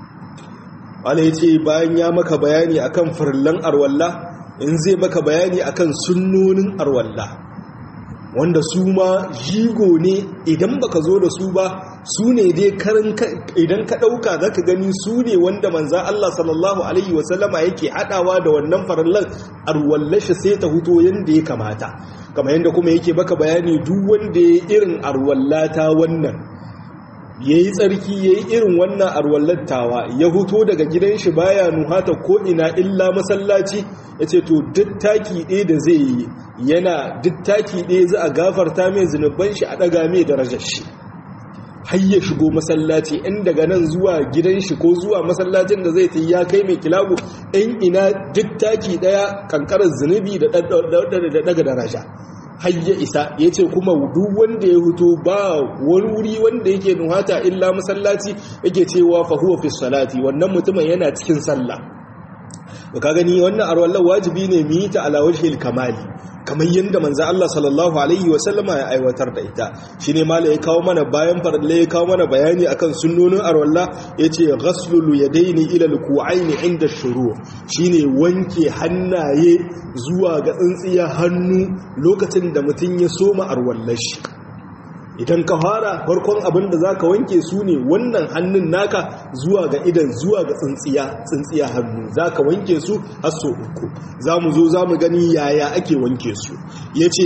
عليه bayan ya maka bayani akan farlan arwalla in zai maka bayani akan sunnonin arwalla wanda su ma jigo ne idan baka zo da su ba su ne dai karin idan ka ɗauka za ka gani su ne wanda manza Allah sallallahu Alaihi wasallama yake haɗawa da wannan farallar arwallashi sai ta huto yadda ya kamata kama yadda kuma yake baka bayani duk wanda ya irin arwallata wannan ya yi tsarki ya yi irin wannan arwallattawa ya huto daga gidan shi baya nuhata ko ina illa masallaci ya ce to duk taki ɗaya da zai yi yana duk taki ɗaya za a gafarta mai zunuban shi a ɗaga mai darajar shi har ya shigo masallaci in daga nan zuwa gidan shi ko zuwa masallacin da zai ta ya kai mai kilago in ina duk taki ɗaya kankarar zunubi da daga daraja har ya isa ya ce kuma duk wanda ya huto ba wani wuri wanda yake nuhata illa masallaci yake cewa fahuwa fi salati wannan mutumin yana cikin sallah ka gani wannan arwallar wajibi ne mu yi ta ala wajhil kamali kamar yadda manzo Allah sallallahu alaihi wa sallama ya aiwatar da ita shine mala ya kawo mana bayan farle ya kawo mana bayani akan sunnonin arwalla yace ghaslul yadaini ila alku'aini inda shuru shine wanke hannaye zuwa ga tsintsiya hannu lokacin da mutun ya soma arwallar shi idan ka fara farkon abin da za ka wanke su ne wannan hannun naka zuwa ga idan zuwa ga tsintsiya tsintsiya hannu za ka wanke su har so uku za mu zo za mu gani yaya ake wanke su ya ce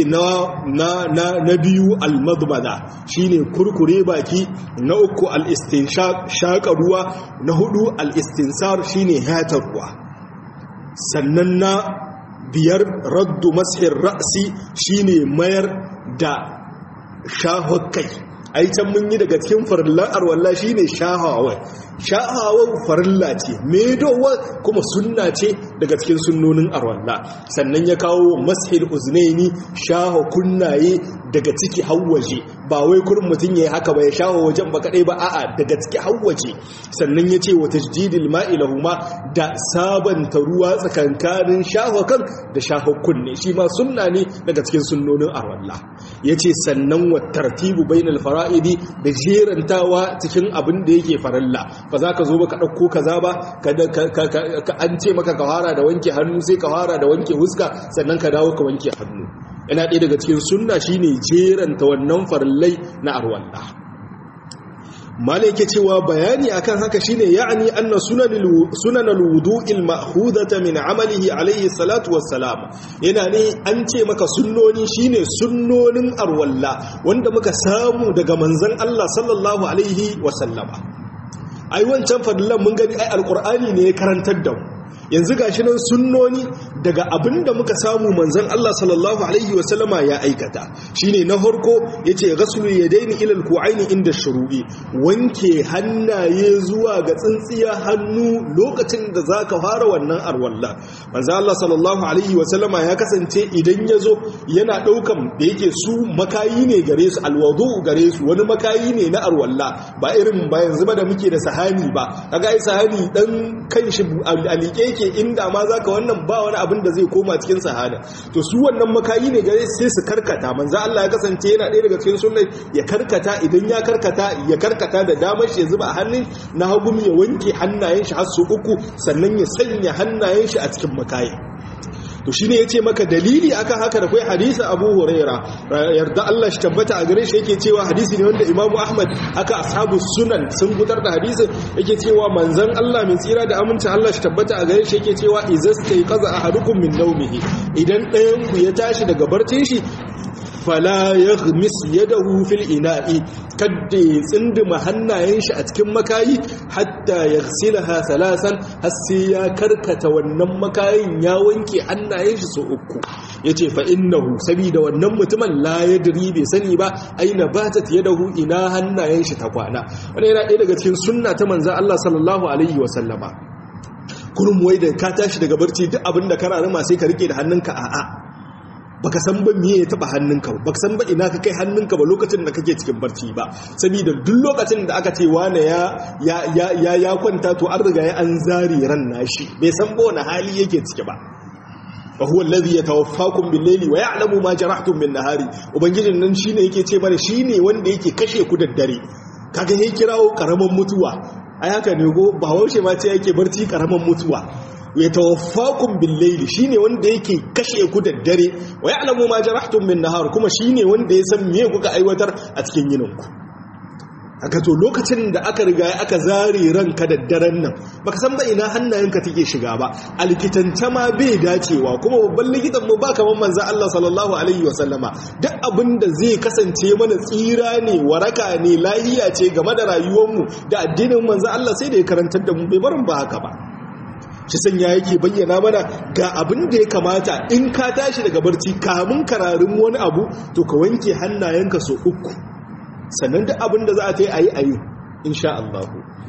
na biyu almadmada shi ne kurkure baki na uku al'istinshaq shaƙa ruwa na hudu al'istinsar shi ne hatar ruwa sannan na biyar raddu mashin ra'asi shi ne mayar da shahon kai ai can mun yi daga cikin farillan arwalla shine shahawa shahawa farilla ce medowa kuma sunna ce daga cikin sunnonin arwalla sannan ya kawo mashil uznaini shaha kunnaye daga ciki hawwaje ba wai kurin mutum yayi haka ba ya shaho wajen ba kadai ba a'a daga ciki hawwaje sannan ya ce wa tajdidil ma'i lahuma da sabanta ruwa tsakankanin shaho kan da shaho kunne shi ma sunna ne daga cikin sunnonin arwalla yace sannan wa tartibu bainal fara'idi da jerantawa cikin abin da yake faralla ba za ka zo ba ka ɗauko kaza ba ka an ce maka ka fara da wanke hannu sai ka fara da wanke huska sannan ka dawo ka wanke hannu yana ɗaya daga cikin sunna shine jeranta wannan farallai na arwalla malai yake cewa bayani akan haka shine ya'ni anna sunan alwudu'il ma'khudata min amalihi alayhi salatu wassalam yana ne an ce maka sunnoni shine sunnonin arwalla wanda muka samu daga manzon Allah sallallahu alaihi wasallama ai wancan fadilan mun gani ai alqur'ani ne ya karantar da mu yanzu gashi nan sunnoni daga abinda muka samu manzon Allah sallallahu alaihi wasallama ya aikata shine na farko yace ghaslu yadaini ila alku'aini inda shuru'i wanke hannaye zuwa ga tsintsiya hannu lokacin da zaka fara wannan arwalla manzon Allah sallallahu alaihi wasallama ya kasance idan yazo yana daukan da yake su makayi ne gare su alwudu gare su wani makayi ne na arwalla ba irin ba yanzu ba da muke da sahani ba kaga ai sahani dan kanshi alike yake inda ma zaka wannan ba wani abin da zai koma cikin sahada to su wannan makayi ne gare sai su karkata manzo Allah ya kasance yana ɗaya daga cikin sunnai ya karkata idan ya karkata ya karkata da damar shi ya zuba a hannun na hagu ya wanke hannayen shi har su uku sannan ya sanya hannayen shi a cikin makayi to shine yace maka dalili akan haka da kai hadisi Abu Huraira yarda Allah shi tabbata a gare shi yake cewa hadisi ne wanda Imam Ahmad haka ashabu sunan sun gutar da hadisin yake cewa manzon Allah mai tsira da amincin Allah shi tabbata a gare shi yake cewa izastai qaza ahadukum min nawmihi idan ɗayan ku ya tashi daga barcin shi fala yaghmis yadahu fil ina'i kadda ya tsindima hannayen shi a cikin makayi hatta yaghsilaha salasan har sai ya karkata wannan makayin ya wanke hannayen shi so uku yace fa innahu sabida wannan mutumin la yadri bai sani ba aina batat yadahu ina hannayen shi ta kwana wannan yana ɗaya daga cikin sunna ta manzon Allah sallallahu alaihi wa sallama kurum wai da ka tashi daga barci duk abinda ka raruma sai ka rike da hannunka a'a baka san ba miye ya taba hannunka ba baka san ba ina ka kai hannunka ba lokacin da kake cikin barci ba saboda duk lokacin da aka ce wane ya ya ya ya kwanta to an riga ya an zari ran nashi bai san ba wani hali yake ciki ba fa huwa alladhi yatawaffakum bil layli wa ya'lamu ma jarahtum bin nahari ubangijin nan shine yake ce mana shine wanda yake kashe ku da dare kaga yayi kirawo karaman mutuwa ai haka ne go ba haushe ma ce yake barci karaman mutuwa ya tawaffakun billaili shine wanda yake kashe ku da dare wa ya'lamu ma jarahtum min nahar kuma shine wanda ya san me kuka aiwatar a cikin yininku aka to lokacin da aka riga aka zare ranka da daren nan baka san ba ina hannayenka take shiga ba a likitanta ma bai dacewa kuma babban likitan mu ba kamar manzo Allah sallallahu alaihi wasallama duk abin da zai kasance mana tsira ne waraka ne lahiya ce game da rayuwar mu da addinin manzo Allah sai da ya karantar da mu bai barin ba haka ba shi sanya yake bayyana mana ga abin da ya kamata in ka tashi daga barci kamun kararin wani abu to ka wanke hannayenka so uku sannan duk abin da za a ta yi a yi a yi insha Allah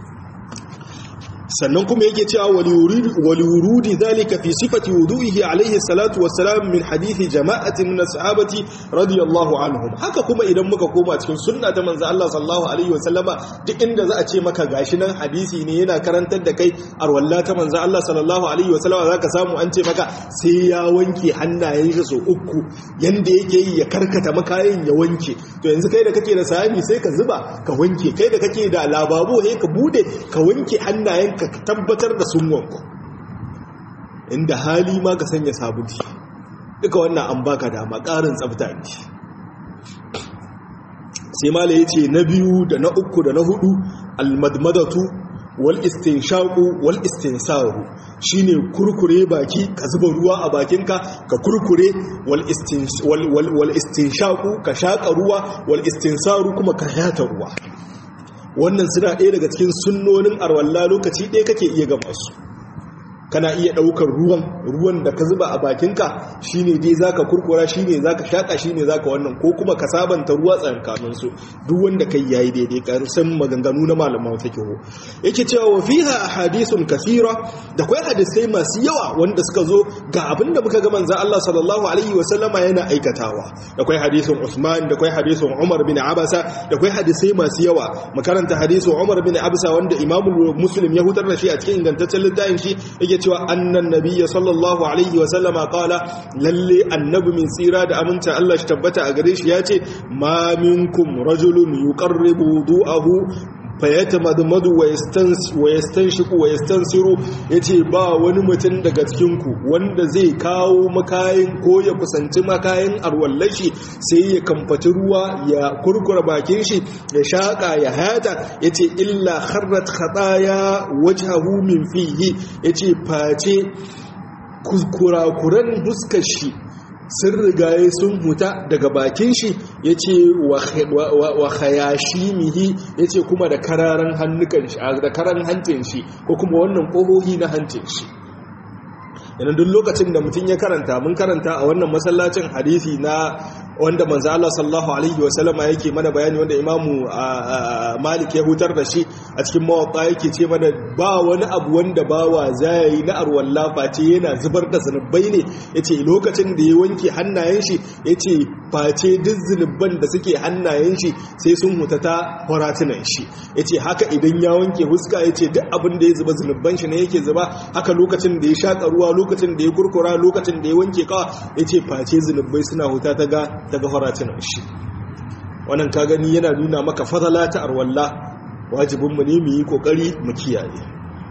sannan kuma yake cewa waliwurudi zalika fi sifati wudu'ihi alaihi salatu wassalam min hadithi jama'atin min sahabati radiyallahu anhum haka kuma idan muka koma cikin sunna ta manzo Allah sallallahu alaihi wasallama duk inda za a ce maka gashi nan hadisi ne yana karantar da kai arwalla ta manzo Allah sallallahu alaihi wasallama zaka samu an ce maka sai ya wanke hannayen shi so uku yanda yake yi ya karkata makayin ya wanke to yanzu kai da kake da sahani sai ka zuba ka wanke kai da kake da lababu sai ka bude ka wanke hannayen ka tabbatar da sun wanku inda hali ma ka sanya sabunci duka wannan an baka dama ƙarin tsafta ne sai mala ya ce na biyu da na uku da na hudu almadmadatu wal istinshaqu wal istinsaru shine kurkure baki ka zuba ruwa a bakinka ka kurkure wal wal istinshaqu ka shaka ruwa wal istinsaru kuma ka yata ruwa wannan suna ɗaya daga cikin sunnonin arwalla lokaci ɗaya kake iya gama su kana iya ɗaukar ruwan ruwan da ka zuba a bakinka shine dai zaka kurkura shine zaka shaka shine zaka wannan ko kuma ka sabanta ruwa tsankanin su duk wanda kai yayi daidai karusan maganganu na malaman fiqh yake cewa wa fiha ahadithun kathira da kai hadisai masu yawa wanda suka zo ga abinda muka ga manzo Allah sallallahu alaihi wa sallama yana aikatawa da kai hadisin Usman da kai hadisin Umar bin Abasa da kai hadisai masu yawa makaranta hadisin Umar bin Abasa wanda Imam Muslim ya hutar da shi a cikin ingantaccen littafin shi yake cewa annan nabiyya sallallahu alaihi wa sallama qala lalle annabi min tsira da aminta Allah shi tabbata a gare shi yace ma minkum rajulun yuqarribu wudu'ahu fayatamadmadu wa yastanshiqu wa yastansiru yace ba wani mutum daga cikin ku wanda zai kawo makayin ko ya kusanci makayin arwallashi sai ya kamfati ruwa ya kurkura bakin shi ya shaka ya hata yace illa kharrat khataya wajhahu min fihi yace face kurakuran huskar shi sun rigaye sun huta daga bakin shi ya ce wa hayashi mihi ya ce kuma da kararan hannukan shi da karan hancin shi ko kuma wannan ƙohohi na hancin shi yana duk lokacin da mutum ya karanta mun karanta a wannan masallacin hadisi na wanda manzo Allah sallallahu alaihi wa sallama yake mana bayani wanda imamu Malik ya hutar da shi a cikin mawaqa yake ce mana ba wani abu wanda bawa zai na arwalla face yana zubar da zanubai ne yace lokacin da ya wanke hannayen shi yace face duk zanuban da suke hannayen shi sai sun hutata faratunan shi yace haka idan ya wanke huska yace duk abin da ya zuba zanuban shi ne yake zuba haka lokacin da ya shaka ruwa lokacin da ya kurkura lokacin da ya wanke kawa yace face zanubai suna huta ta ga daga faratunan shi wannan ka gani yana nuna maka fadala ta arwalla wajibinmu ne mu yi kokari mu kiyaye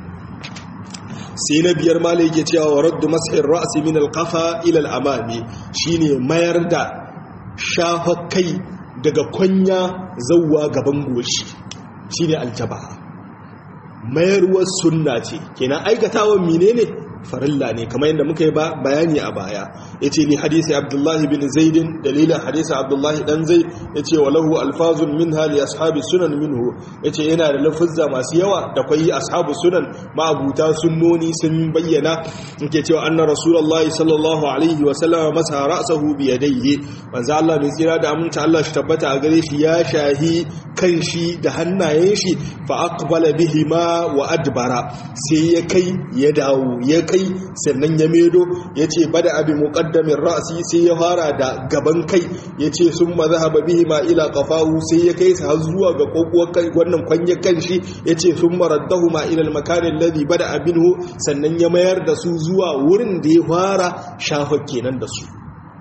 sai na biyar mala yake cewa wa raddu mas'in ra'si min al-qafa ila al-amami shine mayar da shafa kai daga kwanya zawwa gaban goshi shine aljaba mayarwar sunna ce kenan aikatawan menene farilla ne kamar yadda muka yi bayani a baya ya ce ni hadisi abdullahi bin zaidin dalilin hadisi abdullahi dan zai ya ce wa lahu alfazun min hali ashabi sunan minhu ya ce yana da lafuzza masu yawa da kwayi ashabu sunan ma'abuta sunnoni sun bayyana ke cewa anna rasulullahi sallallahu alaihi wa sallam masa ra'sahu bi yadayhi manzo Allah mai tsira da aminta Allah shi tabbata a gare shi ya shahi kan shi da hannayen shi fa aqbala bihima wa adbara sai ya kai ya dawo ya kai sannan ya medo ya ce bada abin muƙaddamin ra'asi sai ya fara da gaban kai ya ce sun mazahaba bihi ma ila ƙafahu sai ya kai su har zuwa ga ƙoƙuwar kai wannan kwanyar kan shi ya ce sun maraddahu ma ilal makanin ladhi bada abinhu sannan ya mayar da su zuwa wurin da ya fara shafa kenan da su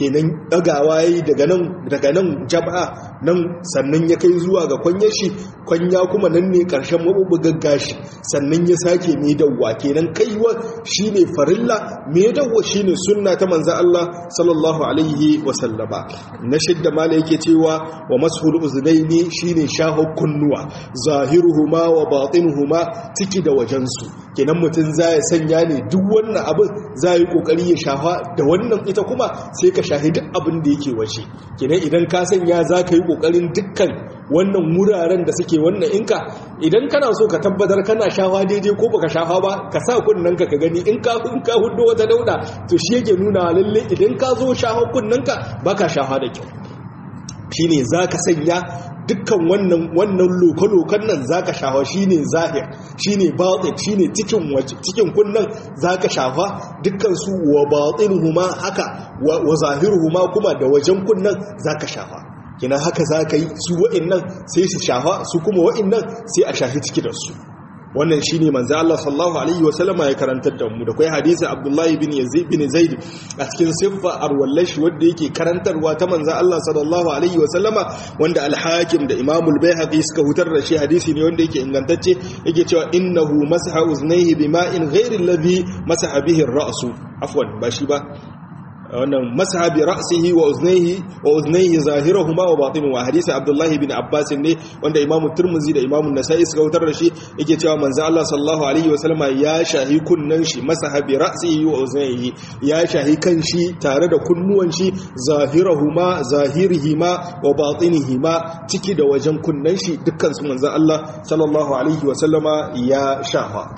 kenan dagawa yayi daga nan daga nan jab'a nan sannan ya kai zuwa ga kwanyar shi kwanya kuma nan ne karshen mabubugan gashi sannan ya sake mai dawwa kenan kaiwa shine farilla mai dawwa shine sunna ta manzo Allah sallallahu alaihi wa sallama na shidda mala yake cewa wa mashul uznaini shine shahu kunnuwa zahiruhuma wa batinuhuma ciki da wajensu kenan mutum zai sanya ne duk wannan abin zai kokari ya shafa da wannan ita kuma sai ka shahi duk abin da yake waje kenan idan ka sanya zaka yi kokarin dukkan wannan wuraren da suke wannan inka idan kana so ka tabbatar kana shafa daidai ko baka shafa ba ka sa kunnen ka ka gani in ka in ka hudo wata dauda to shi yake nuna lalle idan ka zo shafa kunnen ka baka shafa da kyau shine zaka sanya dukkan wannan wannan lokalokan nan zaka shafa shine zahir shine batin shine cikin cikin kunnan zaka shafa dukkan su wa batinuhuma haka wa zahiruhuma kuma da wajen kunnan zaka shafa kina haka za ka yi su wa'innan sai su shafa su kuma wa'innan sai a shafi ciki da su wannan shine manzo Allah sallallahu alaihi wasallama ya karantar da mu da kai hadisi Abdullahi bin Yazid bin Zaid a cikin siffa arwallashi wanda yake karantarwa ta manzo Allah sallallahu alaihi wasallama wanda al-Hakim da Imam al-Baihaqi suka hutar da shi hadisi ne wanda yake ingantacce yake cewa innahu masaha uznayhi bima'in ghairi alladhi masaha bihi ar-ra'su afwan ba shi ba wannan masaha bi ra'sihi wa uznayhi wa uznayhi zahirahuma wa batinuhu hadisi abdullahi bin abbas ne wanda imamu turmuzi da imamu nasa'i suka wutar da shi yake cewa manzo Allah sallallahu alaihi wa sallama ya shahi kunnan shi masaha bi ra'sihi wa uznayhi ya shahi kan shi tare da kunnuwan shi zahirahuma zahirihima wa batinihima ciki da wajen kunnan shi dukkan su manzo Allah sallallahu alaihi wa sallama ya shafa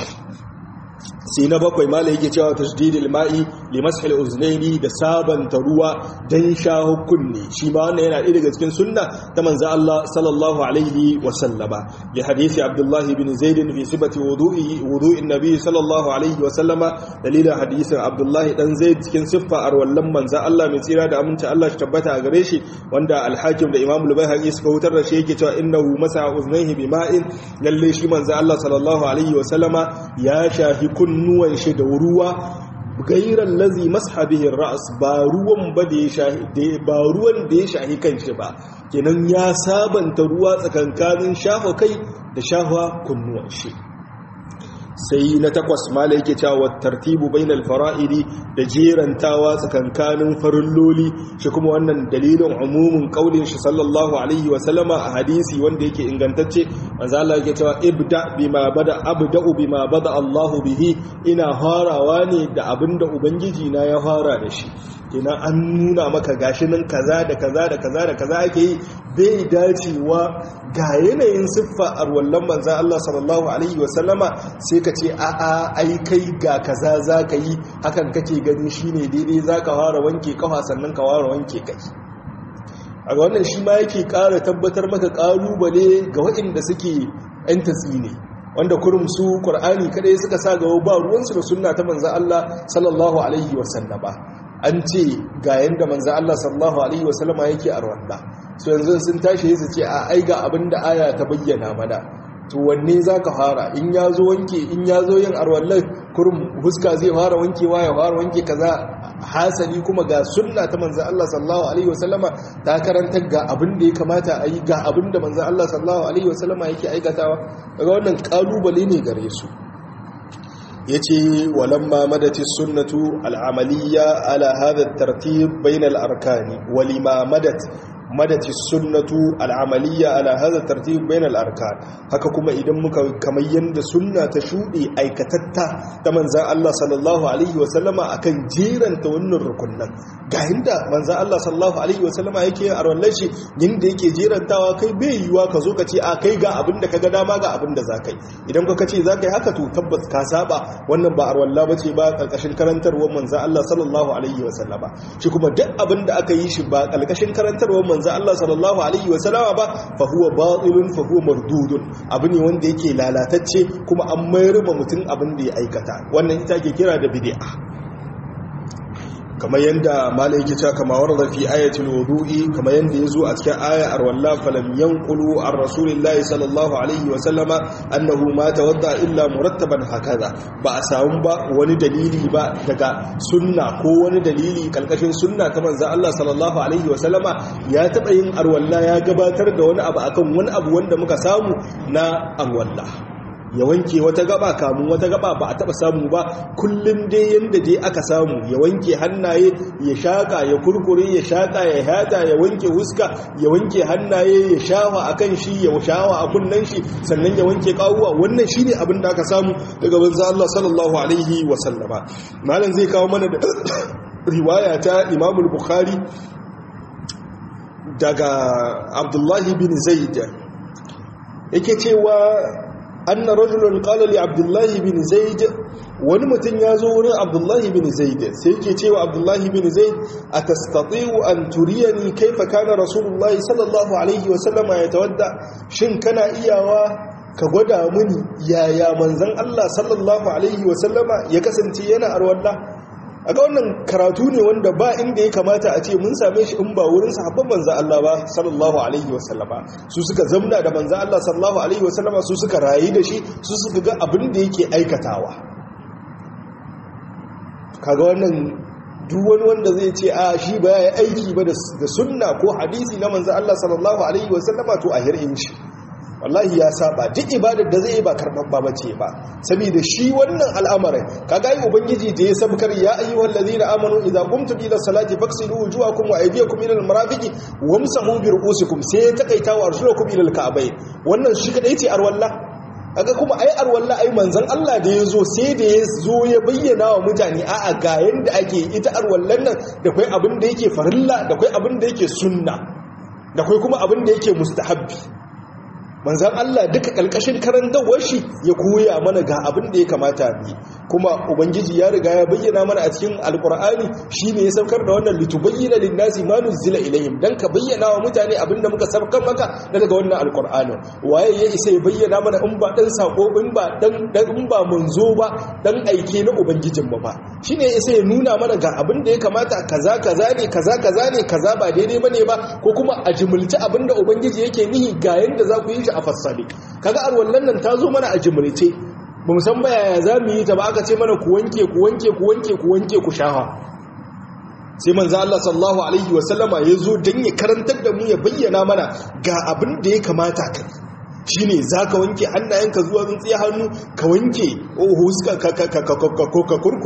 sai na bakwai mala yake cewa tashdidil ma'i li mashal uznaini da sabanta ruwa dan shaho kunne shi ma wannan yana ɗaya daga cikin sunna ta manzo Allah sallallahu alaihi wa sallama li hadisi Abdullah ibn Zaid fi sifati wudu'i wudu'in nabi sallallahu alaihi wa sallama dalilin hadisin Abdullah dan Zaid cikin siffa arwallan manzo Allah mai tsira da aminci Allah shi tabbata a gare shi wanda al-Hakim da Imam al-Baihaqi suka hutar da shi yake cewa innahu masa uznaihi bima'in lalle shi manzo Allah sallallahu alaihi wa sallama ya shahi kunnuwan shi da ruwa gairan lazi mashabihin ra'as ba ruwan ba da ya shahi ba ruwan da ya shahi kanshi ba kenan ya sabanta ruwa tsakankanin shafa kai da shafa kunnuwan shi sai na takwas mala yake cewa tartibu bainal fara'idi da jerantawa tsakankanin farilloli shi kuma wannan dalilin umumin kaulin shi sallallahu alaihi wa sallama a hadisi wanda yake ingantacce manzo Allah yake cewa ibda bima bada abda'u bima bada Allahu bihi ina farawa ne da abinda ubangiji na ya fara da shi kenan an nuna maka gashi nan kaza da kaza da kaza da kaza ake yi bai dacewa ga yanayin siffa a wallan manzan Allah sallallahu Alaihi wasallama sai ka ce a'a ai kai ga kaza za ka yi hakan kake gani shi ne daidai za ka fara wanke kafa sannan ka fara wanke kai a ga wannan shi ma yake ƙara tabbatar maka ƙalubale ga waɗanda suke 'yan tatsi ne wanda kurum su ƙur'ani kaɗai suka sa gaba ba ruwansu da sunna ta manzan Allah sallallahu Alaihi wasallama an ce ga yadda manzan Allah sallallahu Alaihi wasallama yake a rwanda su yanzu sun tashi su ce a aiga abin da aya ta bayyana mana to wanne za ka fara in ya zo wanke in ya zo yin arwallar kurum huska zai fara wankewa ya fara wanke kaza hasali kuma ga sunna ta manzan Allah sallallahu alaihi wasallama ta karanta ga abin da ya kamata a yi ga abin da manzan Allah sallallahu alaihi wasallama yake aikatawa daga wannan kalubale ne gare su ya ce walamma madati sunnatu al'amaliya ala hada tartib bainal arkani walima madat madati sunnatu al'amaliya ala hada tartib bainal arkan haka kuma idan muka kamar yanda sunna ta shuɗe aikatatta ta manzan Allah sallallahu alaihi wasallama akan jeranta wannan rukunnan ga inda manzan Allah sallallahu alaihi wasallama yake yin arwallar shi yanda yake jerantawa kai bai yiwa ka zo ka ce a kai ga abin da ka ga dama ga abin da za ka yi idan ka ce za ka yi haka to tabbas ka saba wannan ba arwalla ba ce ba karkashin karantarwar manzan Allah sallallahu alaihi wasallama shi kuma duk abin da aka yi shi ba karkashin karantarwar manzan Allah sallallahu alaihi wasallama ba fa huwa batilun fa huwa mardudun abu ne wanda yake lalatacce kuma an mayar ma mutum abin da ya aikata wannan ita ke kira da bid'a kamar yadda malai yake cewa kama warda fi ayatul wudu'i kamar yadda yazo a cikin aya arwalla falam yanqulu ar rasulillahi sallallahu alaihi wa sallama annahu ma tawadda illa murattaban hakaza ba a samu ba wani dalili ba daga sunna ko wani dalili kalkashin sunna ta manzon Allah sallallahu alaihi wa sallama ya taba yin arwalla ya gabatar da wani abu akan wani abu wanda muka samu na arwalla ya wanke wata gaba kamun wata gaba ba a taba samu ba kullum dai yanda dai aka samu ya wanke hannaye ya shaka ya kurkure ya shaka ya hata ya wanke huska ya wanke hannaye ya shawa akan shi ya shawa a kunnan shi sannan ya wanke kawuwa wannan shine abin da aka samu daga banza Allah sallallahu alaihi wa sallama malam zai kawo mana da riwaya ta Imam Bukhari daga Abdullahi bin Zaid yake cewa anna rajulun qala li abdullahi bin zaid wani mutum ya zo wurin abdullahi bin zaid sai yake cewa abdullahi bin zaid atastati'u an turiyani kaifa kana rasulullahi sallallahu alaihi wa sallama yatawadda shin kana iyawa ka gwada mini yaya manzon Allah sallallahu alaihi wa sallama ya kasance yana arwalla aga wannan karatu ne wanda ba inda ya kamata a ce mun same shi in ba wurin sahabban manzan Allah ba sallallahu alaihi wasallama su suka zamna da manzan Allah sallallahu alaihi wasallama su suka rayu da shi su suka ga abin da yake aikatawa kaga wannan duk wani wanda zai ce a shi ba ya aiki ba da sunna ko hadisi na manzan Allah sallallahu alaihi wasallama to a hirin shi wallahi ya saba duk ibadar da zai yi ba karɓaɓɓa ba ce ba saboda shi wannan al'amarin kaga yi ubangiji da ya sabkar ya ayyuhal ladina amanu idza qumtum ila salati faghsilu wujuhakum wa aydiyakum ila al-marafiqi wamsahu bi ru'usikum sai ya takaita wa arjulakum ila al-ka'bayn wannan shi kadai ce arwalla kaga kuma ai arwalla ai manzon Allah da ya zo sai da ya zo ya bayyana wa mutane a'a ga yanda ake ita arwallan nan da kai abin da yake farilla da kai abin da yake sunna da kai kuma abin da yake mustahabbi manzan Allah duka ƙalƙashin karantawar shi ya koya mana ga abin da ya kamata bi kuma ubangiji ya riga ya bayyana mana a cikin alkur'ani shine ya saukar da wannan litubayyana lin-nasi ma nuzila ilayhim dan ka bayyana wa mutane abin da muka saukar maka daga wannan alkur'ani waye ya isa ya bayyana mana in ba dan sako in ba dan in ba munzo ba dan aike na ubangijin ba ba shine ya isa ya nuna mana ga abin da ya kamata kaza kaza ne kaza kaza ne kaza ba daidai bane ba ko kuma a jimulci abin da ubangiji yake nihi ga yanda za ku yi shi a fassale kaga arwallan nan ta zo mana a jimrice ba mu san ba yaya za mu yi ta ba aka ce mana ku wanke ku wanke ku wanke ku wanke ku shafa sai manzo Allah sallallahu alaihi wasallama ya zo dan ya karantar da mu ya bayyana mana ga abin da ya kamata ka shine zaka wanke hannayenka zuwa tsintsiya hannu ka wanke huska ka ka ka ka ka kurku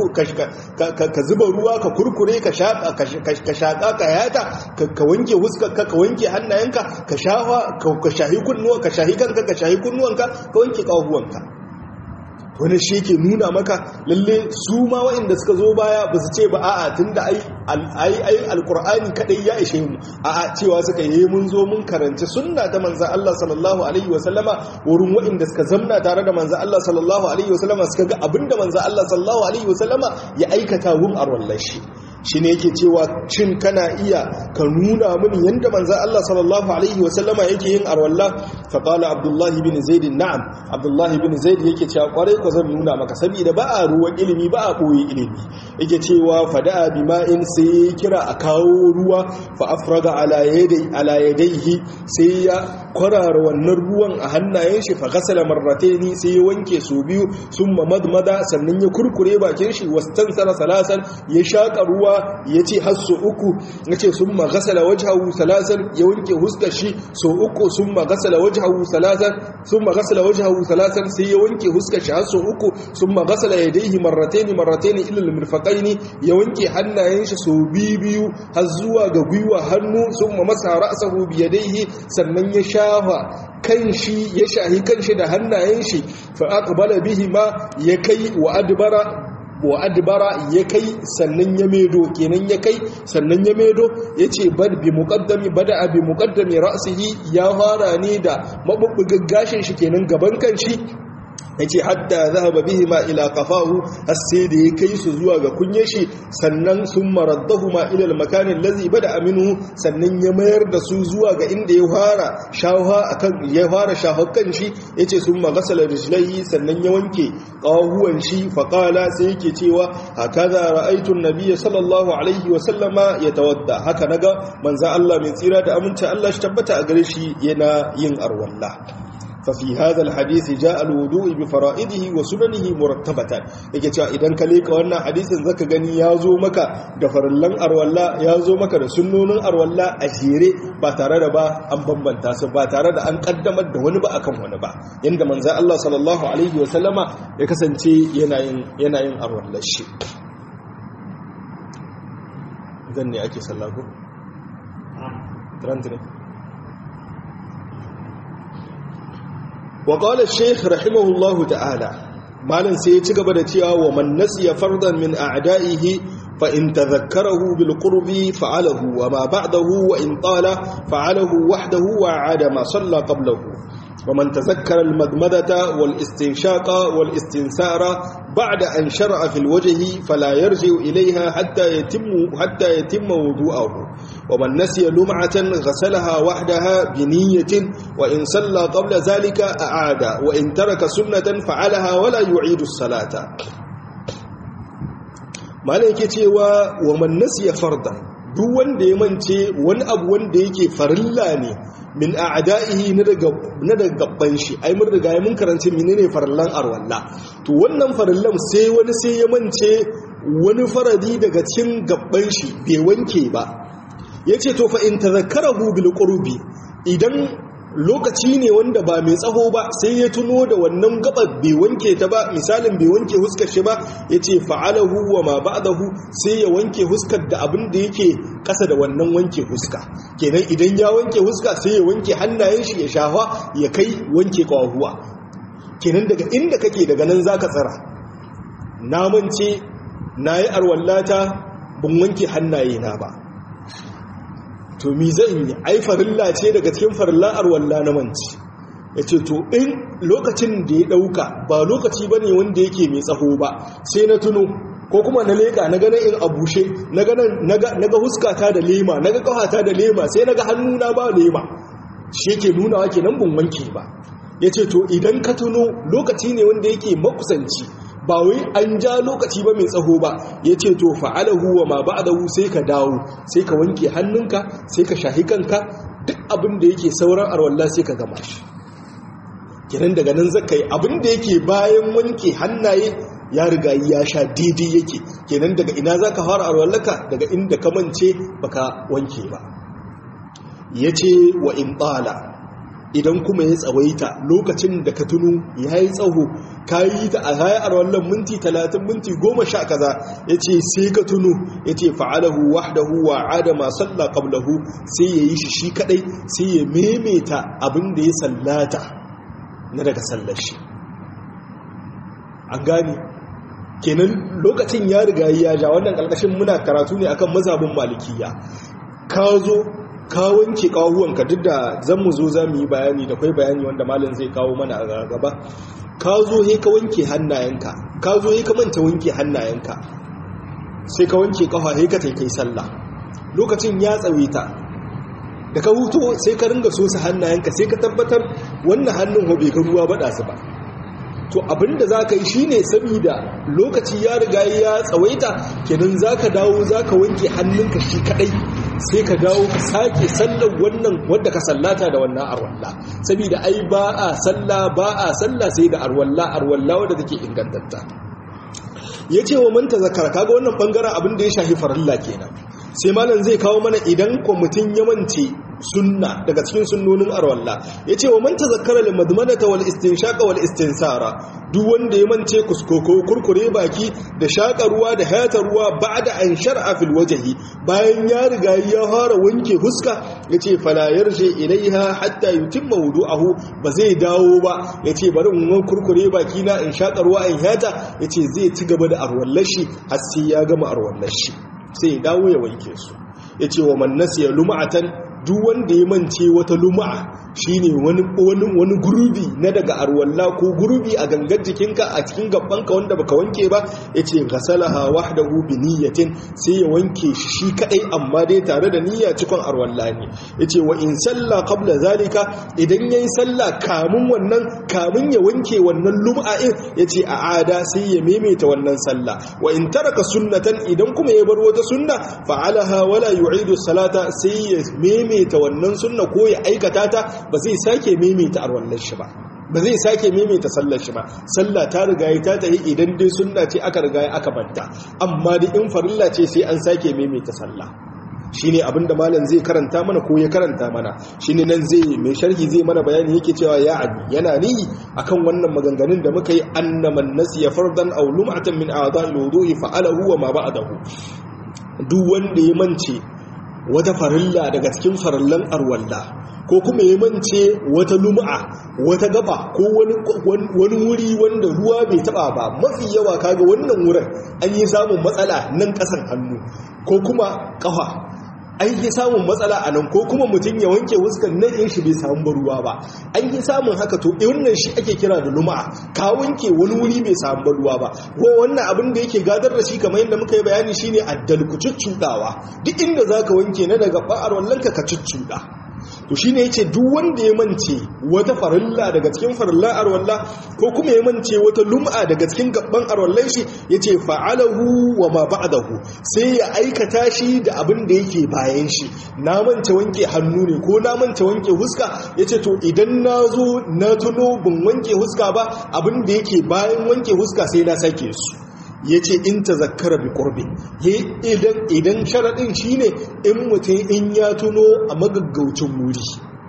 ka zuba ruwa ka kurkure ka shaka ka shaka ka yata ka wanke huska ka ka wanke hannayenka ka shafa ka shahi kunnuwa ka shahi kanka ka shahi kunnuwanka ka wanke kawahuwanka wani shi ke nuna maka lalle su ma waɗanda suka zo baya ba su ce ba a'a tun da ai alkur'ani kaɗai ya ishe mu a'a cewa suka yi mun zo mun karanci sunna ta manza Allah sallallahu alaihi wasallama wurin waɗanda suka zamna tare da manza Allah sallallahu alaihi wasallama suka ga abinda manza Allah sallallahu alaihi wasallama ya aikata wun arwallar shi shi ne yake cewa cin kana iya ka nuna mini yadda manza Allah sallallahu alaihi wasallama yake yin arwalla faƙala abdullahi bin zaidin na'am abdullahi bin zaid yake cewa kwarai ko zan nuna maka saboda ba a ruwan ilimi ba a ɓoye ilimi yake cewa fada'a bima'in sai ya kira a kawo ruwa fa afraga ala yadaihi sai ya kwarara wannan ruwan a hannayen shi fa gasala marrataini sai ya wanke su biyu summa madmada sannan ya kurkure bakin shi wastansara salasan ya shaka ruwa ya ce har so uku ya ce sun magasala wajahu salasan ya wanke huskar shi so uku sun magasala wajahu salasan sun magasala wajahu salasan sai ya wanke huskar shi har so uku sun magasala ya daihi marrataini marrataini ilal mirfaqaini ya wanke hannayen shi so biyu har zuwa ga gwiwa hannu sun ma masa ra'sahu bi yadayhi sannan ya shafa kan shi ya shahi kan shi da hannayen shi fa aqbala bihi ma ya kai wa adbara wa adbara ya kai sannan ya medo kenan ya kai sannan ya medo ya ce bad bi muqaddami bada bi muqaddami ra'sihi ya fara ne da mabubbugan gashin shi kenan gaban kan shi yace hatta zahaba bihima ila qafahu har sai da ya kai su zuwa ga kunye shi sannan sun maraddahuma ila al-makan allazi bada minhu sannan ya mayar da su zuwa ga inda ya fara shawha akan ya fara shahakan shi yace sun magasala rijlaihi sannan ya wanke qahuwan shi fa qala sai yake cewa hakaza ra'aytu an-nabiyya sallallahu alaihi wa sallama yatawadda haka naga manzo Allah mai tsira da aminci Allah shi tabbata a gare shi yana yin arwalla ففي هذا الحديث جاء الوضوء بفرائضه وسننه مرتبة yake cewa idan ka leka wannan hadisin zaka gani ya zo maka da farallan arwalla ya zo maka da sunnonin arwalla a jere ba tare da ba an bambanta su ba tare da an kaddamar da wani ba akan wani ba yanda manzo Allah sallallahu alaihi wa sallama ya kasance yana yin yana yin arwallar shi zan ne ake sallah ko ne وقال الشيخ رحمه الله تعالى مالن sai ya ci gaba da cewa wa man nasiya fardan min a'da'ihi fa in tadhakkarahu bil qurbi fa'alahu wa ma ba'dahu wa in tala fa'alahu wahdahu wa 'ada ma salla qablahu wa man tazakkara al madmadata wal istinshaqa wal istinsara بعد أن شرع في الوجه فلا يرجع إليها حتى يتم حتى يتم وضوءه ومن نسي لمعة غسلها وحدها بنية وإن صلى قبل ذلك أعاد وإن ترك سنة فعلها ولا يعيد الصلاة مالك cewa ومن نسي فرضا duk wanda ya mance wani abu wanda yake farilla ne min a'da'ihi na daga na daga gabban shi ai mun riga mun karanci menene farillan arwalla to wannan farillan sai wani sai ya mance wani faradi daga cikin gabban shi bai wanke ba yace to fa in tadhakkarahu bil qurbi idan lokaci ne wanda ba mai tsaho ba sai ya tuno da wannan gabar bai wanke ta ba misalin bai wanke huskar shi ba yace fa'alahu wa ma ba'dahu sai ya wanke huskar da abin da yake kasa da wannan wanke huska kenan idan ya wanke huska sai ya wanke hannayen shi ya shafa ya kai wanke kawahuwa kenan daga inda kake daga nan zaka tsara na mance nayi arwallata ban wanke hannaye na ba to mi zan yi ai farilla ce daga cikin farillan arwalla na manci ya ce to in lokacin da ya ɗauka ba lokaci ba ne wanda yake mai tsaho ba sai na tuno ko kuma na leƙa na ganin in abushe na ga huskata da lema na ga ƙawata da lema sai na ga hannuna ba lema shi ke nunawa ke nan bin wanke ba ya ce to idan ka tuno lokaci ne wanda yake makusanci ba wai an ja lokaci ba mai tsaho ba ya ce to fa'alahu wa ma ba'dahu sai ka dawo sai ka wanke hannunka sai ka shahi kanka duk abin da yake sauran arwalla sai ka gama shi kiran daga nan zaka yi abin da yake bayan wanke hannaye ya riga ya sha daidai yake kenan daga ina zaka fara arwallaka daga inda ka mance baka wanke ba yace wa in tsala idan kuma ya tsawaita lokacin da ka tunu ya yi tsaho ka yi ta a hayar wannan minti talatin minti goma sha kaza ya ce sai ka tunu ya ce fa'alahu wahdahu wa adama salla qablahu sai ya yi shi shi kadai sai ya memeta abin da ya sallata na daga sallar shi an gane kenan lokacin ya riga ya ja wannan ƙarƙashin muna karatu ne akan mazhabin malikiya ka zo ka wanke kawuwanka duk da zan mu zo za mu yi bayani da kwai bayani wanda malin zai kawo mana a gaba ka zo he ka wanke hannayenka ka zo he ka manta wanke hannayenka sai ka wanke kafa he ka kai sallah lokacin ya tsawaita da ka huto sai ka ringa so su hannayenka sai ka tabbatar wannan hannun hobe ka ruwa bada su ba to abinda za ka yi shi ne saboda lokaci ya riga ya tsawaita kenan za ka dawo za ka wanke hannunka shi kadai sai ka dawo ka sake sallar wannan wadda ka sallata da wannan arwalla saboda ai ba a salla ba a salla sai da arwalla arwalla wadda take ingantatta ya ce wa manta zakara kaga wannan bangaren abin da ya shafi farilla kenan sai malam zai kawo mana idan kwamitin ya mance sunna daga cikin sunnonin arwalla ya ce wa manta zakara da madmanata wal istinshaka wal istinsara duk wanda ya mance kuskoko kurkure baki da shaƙa ruwa da hayata ruwa ba da an shar'a fil wajahi bayan ya riga ya fara wanke huska ya ce fala yarje ilaiha hatta yutimma wudu'ahu ba zai dawo ba ya ce bari in kurkure baki na in shaƙa ruwa in hayata ya ce zai ci gaba da arwallashi har sai ya gama arwallashi sai ya dawo ya wanke su ya ce wa man nasiya luma'atan duk wanda ya mance wata luma'a shine wani wani wani gurubi na daga arwalla ko gurubi a gangar jikinka a cikin gabbanka wanda baka wanke ba yace ghasalaha wahdahu bi niyyatin sai ya wanke shi shi kadai amma dai tare da niyya cikon arwalla ne yace wa in salla qabla zalika idan yayi salla kamun wannan kamun ya wanke wannan lum'a'in yace a ada sai ya maimaita wannan salla wa in taraka sunnatan idan kuma ya bar wata sunna fa'alaha wala yu'idu salata sai ya maimaita wannan sunna ko ya aikata ta ba zai sake maimaita arwallar shi ba ba zai sake maimaita sallar shi ba sallah ta riga ya ta tayi idan dai sunna ce aka riga aka banta amma da in farilla ce sai an sake maimaita sallah shine abinda malam zai karanta mana ko ya karanta mana shine nan zai mai sharhi zai mana bayani yake cewa ya abi yana ni akan wannan maganganun da muka yi annaman nasiya fardan aw lum'atan min a'dha'il wudu'i fa'alahu wa ma ba'dahu duk wanda ya mance wata farilla daga cikin farillan arwalla ko kuma ya mance wata lum'a wata gaba ko wani wuri wanda ruwa bai taba ba mafi yawa kaga wannan wurin an yi samun matsala nan kasan hannu ko kuma kafa an yi samun matsala a nan ko kuma mutum ya wanke wuskan nan in shi bai samu ruwa ba an yi samun haka to wannan shi ake kira da luma'a ka wanke wani wuri bai samu ruwa ba ko wannan abin da yake gadar da shi kamar yadda muka yi bayani shine addalku cuccudawa duk inda zaka wanke na daga ba'ar wallanka ka cuccuda to shi ne ya ce duk wanda ya mance wata farilla daga cikin farillan arwalla ko kuma ya mance wata lum'a daga cikin gaban arwallan shi ya ce fa'alahu wa ma ba'dahu sai ya aikata shi da abin da yake bayan shi na mance wanke hannu ne ko na mance wanke huska ya ce to idan na zo na tuno bin wanke huska ba abin da yake bayan wanke huska sai na sake su ya ce in ta zakara bi ƙorbe idan sharaɗin shi ne in mutum in ya tuno a magaggaucin wuri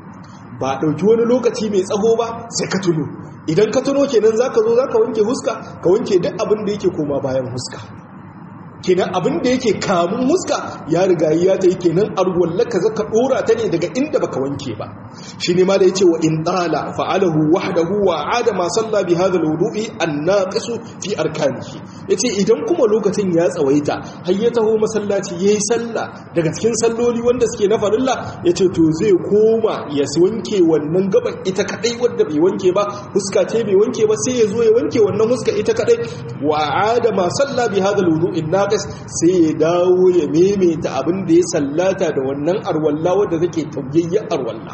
ba ɗauki wani lokaci mai tsaho ba sai ka tuno idan ka tuno kenan za ka zo za ka wanke huska ka wanke duk abin da yake koma bayan huska kenan abin da yake kamun huska ya riga ya ta yi kenan arwallaka zaka dora ta ne daga inda baka wanke ba shi ne ma da yace wa in tala fa'alahu wahdahu wa ada ma salla bi hadha alwudu'i an-naqisu fi arkanihi yace idan kuma lokacin ya tsawaita har ya taho masallaci yayi sallah daga cikin salloli wanda suke na farilla yace to zai koma ya wanke wannan gaban ita kadai wanda bai wanke ba huska ce bai wanke ba sai ya zo ya wanke wannan huska ita kadai wa ada ma salla bi hadha alwudu'i naqis sai ya dawo ya maimaita abin da ya sallata da wannan arwalla wadda take tauyayyen arwalla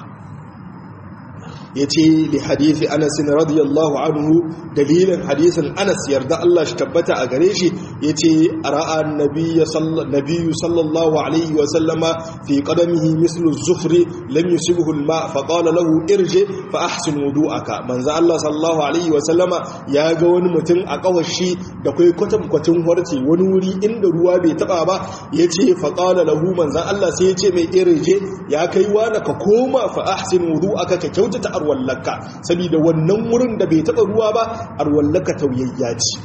ya ce li hadithi anas radiyallahu anhu dalilin hadisin anas yarda Allah shi tabbata a gare shi ya ce ra'a nabiyyu sallallahu alaihi wa sallama fi qadamihi mislu zufri lam yusibhu al-ma fa qala lahu irji fa ahsin wudu'aka manzo Allah sallallahu alaihi wa sallama ya ga wani mutum a kawashi da kai kwatam kwatin horti wani wuri inda ruwa bai taba ba yace fa qala lahu manzo Allah sai ya ce mai irje ya kai wani ka koma fa ahsin wudu'aka ka kyautata arwallaka saboda wannan wurin da bai taba ruwa ba arwallaka tauyayya ce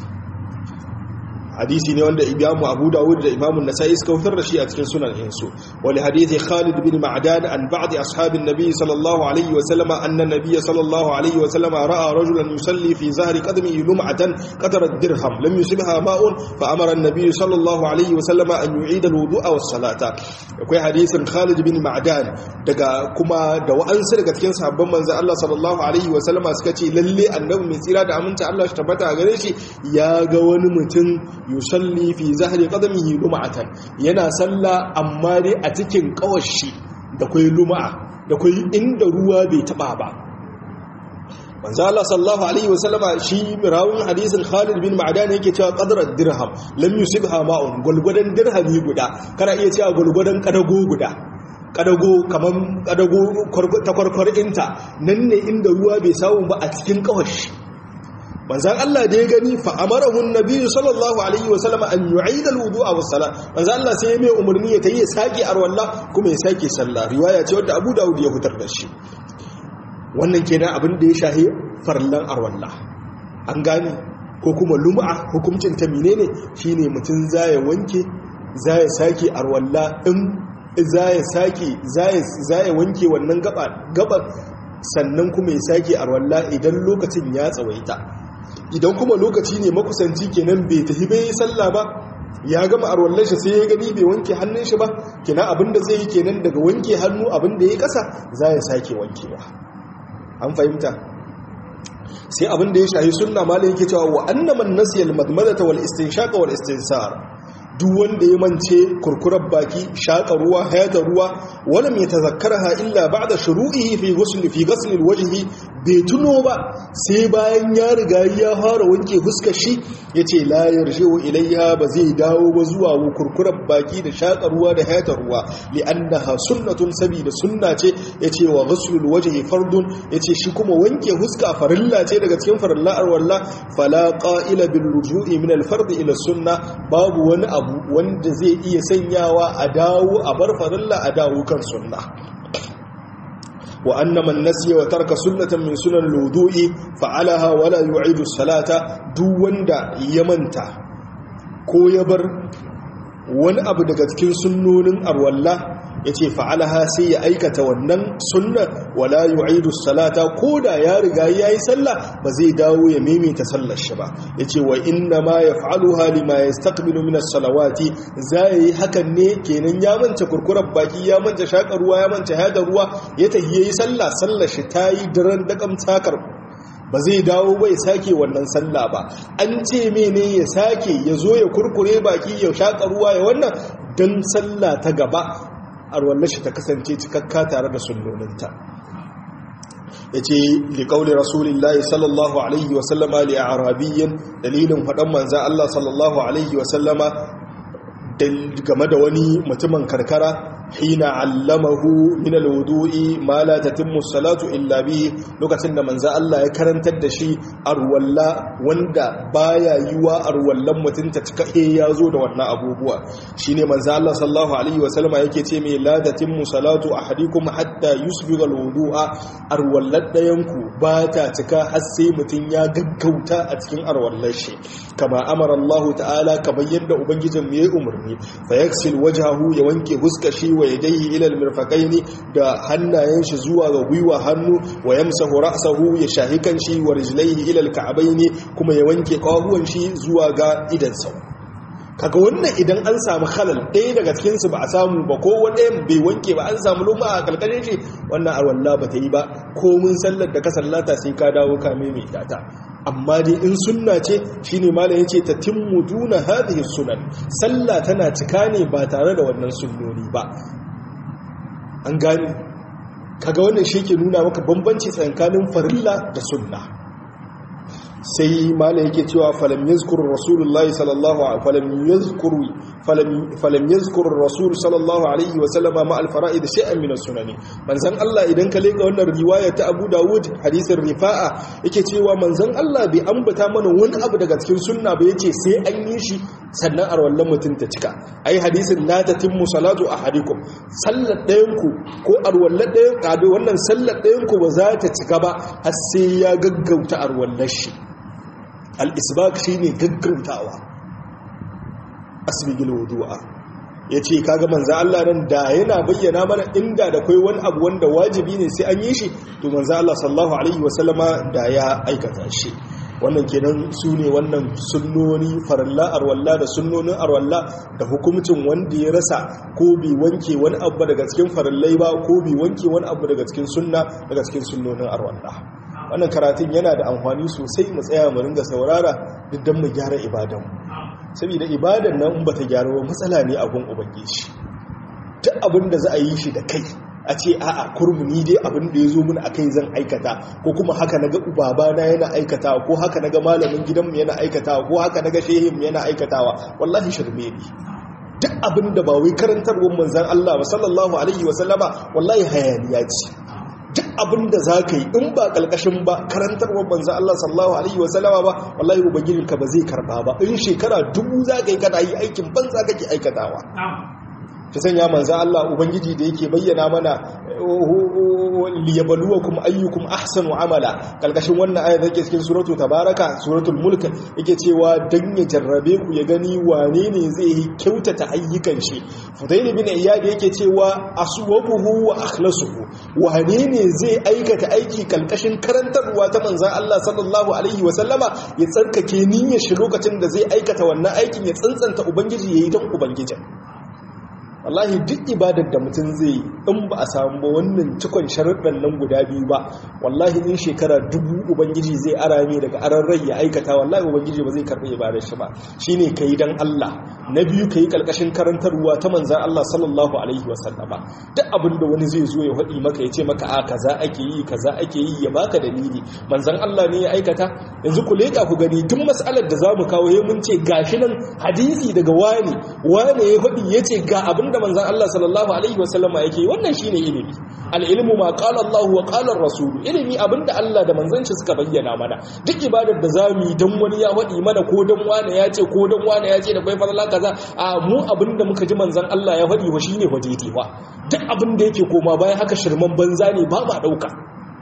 hadisi ne wanda imamu abu dawud da imamu nasa'i suka fitar da shi a cikin sunan insu wali hadithi khalid bin ma'dan an ba'd ashabin nabi sallallahu alaihi wa sallama anna nabiy sallallahu alaihi wa sallama ra'a rajulan yusalli fi zahri qadmihi lum'atan qadara dirham lam yusibha ma'un fa amara an-nabiy sallallahu alaihi wa sallama an yu'ida al-wudu'a was-salata akwai hadisin khalid bin ma'dan daga kuma da wa'ansu daga cikin sahabban manzo Allah sallallahu alaihi wa sallama suka ce lalle annabi mai tsira da aminta Allah shi tabbata gare shi ya ga wani mutum yusalli fi zahri qadamihi lum'atan yana salla amma dai a cikin kawashi da kai lum'a da kai inda ruwa bai taba ba manzo Allah sallallahu alaihi wasallama shi rawun hadisin Khalid bin Ma'dan yake cewa qadra dirham lam yusibha ma'un gulgudan dirhami guda kana iya cewa gulgudan kadago guda kadago kaman kadago ta kwarkwarinta nan ne inda ruwa bai samu ba a cikin kawashi manzan Allah da ya gani fa amarahun nabiyyu sallallahu alaihi wa sallama an yu'ida al-wudu'a was salat manzan Allah sai ya mai umarni ya tayi ya sake arwalla kuma ya sake sallah riwaya ce wadda Abu Dawud ya fitar da shi wannan kenan abin da ya shahi farlan arwalla an gane ko kuma lum'a hukuncin ta menene shine mutun zai wanke zai sake arwalla in zai sake zai zai wanke wannan gaba gaba sannan kuma ya sake arwalla idan lokacin ya tsawaita idan kuma lokaci ne makusanci kenan bai tafi bai yi sallah ba ya gama arwallar shi sai ya gani bai wanke hannun shi ba kenan abinda zai yi kenan daga wanke hannu abinda ya kasa za ya sake wankewa an fahimta sai abin da ya shahi sunna malai yake cewa wa annaman nasiyal madmadata wal istinshaq wal istinsar duk wanda ya mance kurkurar baki shaƙa ruwa hayata ruwa wala mai tazakkarha illa ba'da shuru'ihi fi ghusl fi ghusl alwajhi bai tuno ba sai bayan ya riga ya fara wanke fuskar shi yace la yarji'u ilayha ba zai dawo ba zuwa kurkurar baki da shaƙa ruwa da hayata ruwa li'annaha sunnatun sabida sunna ce yace wa ghusl alwajhi fardun yace shi kuma wanke fuska farilla ce daga cikin farillar walla fala qa'ila bil ruju'i min al-fard ila sunna babu wani abu wanda zai iya sanyawa a dawo a bar farilla a dawo kan sunna wa anna man nasiya wa tarka sunnatan min sunan al-wudu'i fa'alaha wala yu'idu salata duk wanda ya manta ko ya bar wani abu daga cikin sunnonin arwalla ya ce fa'alaha sai ya aikata wannan sunna wala yu'idu salata ko da ya riga ya yi sallah ba zai dawo ya maimaita sallar shi ba ya ce wa inna ma ya fa'alu hali ma ya stakbilu minas salawati za ya yi hakan ne kenan ya manta kurkurar baki ya manta shaƙar ruwa ya manta hada ruwa ya tafi ya yi sallah sallar shi ta yi daren daƙam takar ba zai dawo bai sake wannan sallah ba an ce mene ya sake ya zo ya kurkure baki ya shaƙa ruwa ya wannan don sallah ta gaba arwallar shi ta kasance cikakka tare da sunnoninta ya ce liƙaunin rasulullahi sallallahu alaihi wasallama li a arabiyyin dalilin faɗan manza Allah sallallahu alaihi wasallama game da wani mutumin karkara hina allamahu min alwudu'i ma la tatimmu salatu illa bihi lokacin da manzo Allah ya karantar da shi arwalla wanda baya yiwa arwallan mutun ta cika eh yazo da wannan abubuwa shine manzo Allah sallallahu alaihi wasallama yake ce mai la tatimmu salatu ahadikum hatta yusbiga alwudu'a arwallan dayanku ba ta cika har sai mutun ya gaggauta a cikin arwallar shi kama amara Allah ta'ala kamar yadda ubangijin mu yayi umarni fa yaksil wajhahu ya wanke huskar shi wa yadayhi ila almirfaqaini da hannayen shi zuwa ga gwiwa hannu wa yamsahu ra'sahu ya shahi kan shi wa rijlaihi ila alka'baini kuma ya wanke kawahuwan shi zuwa ga idan sau kaga wannan idan an samu halal ɗaya daga cikin su ba a samu ba ko wanda bai wanke ba an samu luma a kalkalin shi wannan arwalla ba ta yi ba ko mun sallar da ka sallata sai ka dawo ka mai ta amma dai in sunna ce shine malam yace ta timmu duna hadhihi sunan sallah tana cika ne ba tare da wannan sunnoni ba an gani kaga wannan shi ke nuna maka bambanci tsakanin farilla da sunna sai malam yake cewa falam yazkuru rasulullahi sallallahu alaihi falam yazkuru falam yazkuru rasul sallallahu alaihi wa sallama ma al-fara'id shay'an min as-sunani manzon Allah idan ka leka wannan riwaya ta Abu Dawud hadisin Rifa'a yake cewa manzon Allah bai ambata mana wani abu daga cikin sunna ba yace sai an yi shi sannan arwallan mutum ta cika ai hadisin la tatimmu salatu ahadikum sallar dayan ku ko arwallan dayan kado wannan sallar dayan ku ba za ta cika ba har sai ya gaggauta arwallar shi al-isbaq shine gaggautawa asbigil wudu'a yace kaga manzo Allah nan da yana bayyana mana inda da kai wani abu wanda wajibi ne sai an yi shi to manzo Allah sallallahu alaihi wasallama da ya aikata shi wannan kenan su ne wannan sunnoni faralla arwalla da sunnonin arwalla da hukumcin wanda ya rasa ko bi wanke wani abu daga cikin farallai ba ko bi wanke wani abu daga cikin sunna daga cikin sunnonin arwalla wannan karatun yana da amfani sosai mu tsaya mu ringa saurara duk dan mu gyara ibadan saboda ibadan nan in bata gyara ba matsala ne a gun ubangiji duk abin da za a yi shi da kai a ce a'a kurmuni dai abin da ya zo mun akai zan aikata ko kuma haka naga ubabana yana aikatawa ko haka naga malamin gidanmu yana aikatawa ko haka naga shehinmu yana aikatawa wallahi shirme ne duk abin da ba wai karantarwar manzan Allah ba sallallahu alaihi wa sallama wallahi hayaniya ce duk abin da za ka yi in ba ƙalƙashin ba karantarwar manzan Allah sallallahu alaihi wa sallama ba wallahi ubangijinka ba zai karba ba in shekara dubu za ka yi kana yi aikin banza kake aikatawa ta sanya manzan Allah Ubangiji da yake bayyana mana liyabaluwakum ayyukum ahsanu amala kalkashin wannan ayat yake cikin suratu tabaraka suratul mulk yake cewa dan ya jarrabe ku ya gani wane ne zai yi kyautata ayyukan shi fudail bin iyad yake cewa aswabuhu wa akhlasuhu wane ne zai aikata aiki kalkashin karantarwa ta manzan Allah sallallahu alaihi wa sallama ya tsarkake niyyar shi lokacin da zai aikata wannan aikin ya tsantsanta ubangiji yayi dan ubangijin wallahi duk ibadar da mutum zai in ba a samu ba wannan cikon sharuɗan nan guda biyu ba wallahi in shekara dubu ubangiji zai arame daga aran rai ya aikata wallahi ubangiji ba zai karɓi ibadar shi ba shine kai dan Allah na biyu kai kalkashin karantarwa ta manzan Allah sallallahu alaihi wasallama duk abin da wani zai zo ya faɗi maka ya ce maka a kaza ake yi kaza ake yi ya baka dalili manzan Allah ne ya aikata yanzu ku leƙa ku gani tun mas'alar da zamu kawo ya mun ce gashi nan hadisi daga wani wani ya faɗi ya ce ga abin da manzan Allah sallallahu alaihi wasallama yake wannan shine ilimi al-ilmu ma qala Allah wa qala ar-rasul ilimi abinda Allah da manzanci suka bayyana mana duk ibadar da zamu yi dan wani ya faɗi mana ko dan wani ya ce ko dan wani ya ce da kai fadala kaza a mu abinda muka ji manzan Allah ya faɗi wa shine wajeti ba duk abinda yake koma bayan haka shirman banza ne ba ma dauka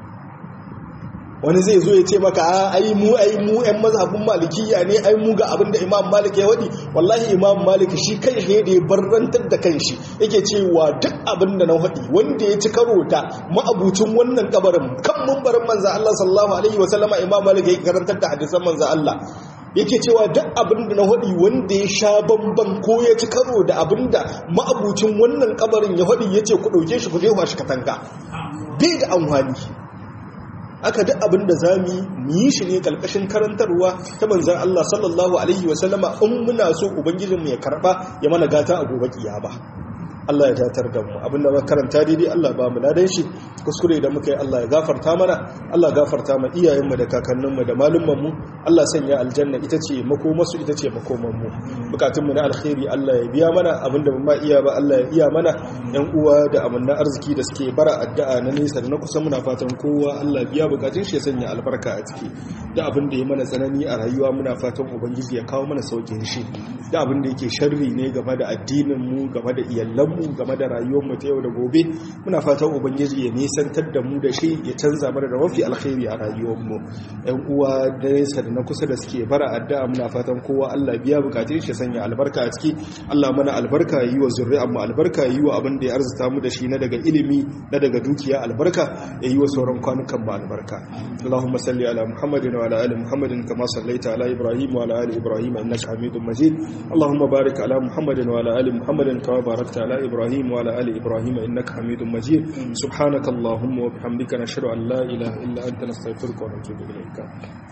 wani zai zo ya ce maka a ai mu ai mu ƴan mazhabin malikiya ne ai mu ga abin da imam malik ya wadi wallahi imam malik shi kai shi da ya barrantar da kanshi yake cewa duk abin da na wadi wanda ya ci karo ta ma'abucin wannan kabarin kan mumbarin manzo Allah sallallahu alaihi wasallama imam malik ya karantar da hadisan manzo Allah yake cewa duk abin da na wadi wanda ya sha bamban ko ya ci karo da abin da ma'abucin wannan kabarin ya wadi yace ku dauke shi ku je shi katanga bai da amfani aka duk abin da za mu yi shi ne kalkashin karantarwa ta manzan Allah sallallahu Alaihi wasallama in muna so Ubangijinmu ya karba ya mana gata a gobe ba. Allah ya datar da mu abinda muka karanta daidai Allah ba mu ladan shi kuskure da muka yi Allah ya gafarta mana Allah gafarta ma iyayenmu da kakanninmu da malummanmu Allah sanya aljanna ita ce makomarsu ita ce makomanmu bukatunmu na alkhairi Allah ya biya mana abinda ba ma iya ba Allah ya iya mana yan uwa da amanna arziki da suke bara addu'a na nesa da na kusa muna fatan kowa Allah biya bukatun shi ya sanya albarka a ciki da abin da ya mana tsanani a rayuwa muna fatan ubangiji ya kawo mana saukin shi da abin da yake sharri ne game da addinin mu game da iyalan mu game da rayuwar mu ta yau da gobe muna fatan ubangiji ya nisantar da mu da shi ya canza mana da mafi alkhairi a rayuwar mu yan uwa da nesa da na kusa da suke bara addu'a muna fatan kowa Allah biya bukatun shi sanya albarka a ciki Allah mana albarka yi wa zuri'an mu albarka yi wa abin da ya arzuta mu da shi na daga ilimi na daga dukiya albarka ya yi wa sauran kwanukan mu albarka Allahumma salli ala Muhammadin wa ala ali Muhammadin kama sallaita ala Ibrahim wa ala ali Ibrahim innaka Hamidum Majid Allahumma barik ala Muhammadin wa ala ali Muhammadin kama barakta ala Ibrahim wa ala ali Ibrahim innaka Hamidum Majid subhanakallahumma wa bihamdika nashhadu an la ilaha illa anta nastaghfiruka wa natubu ilayka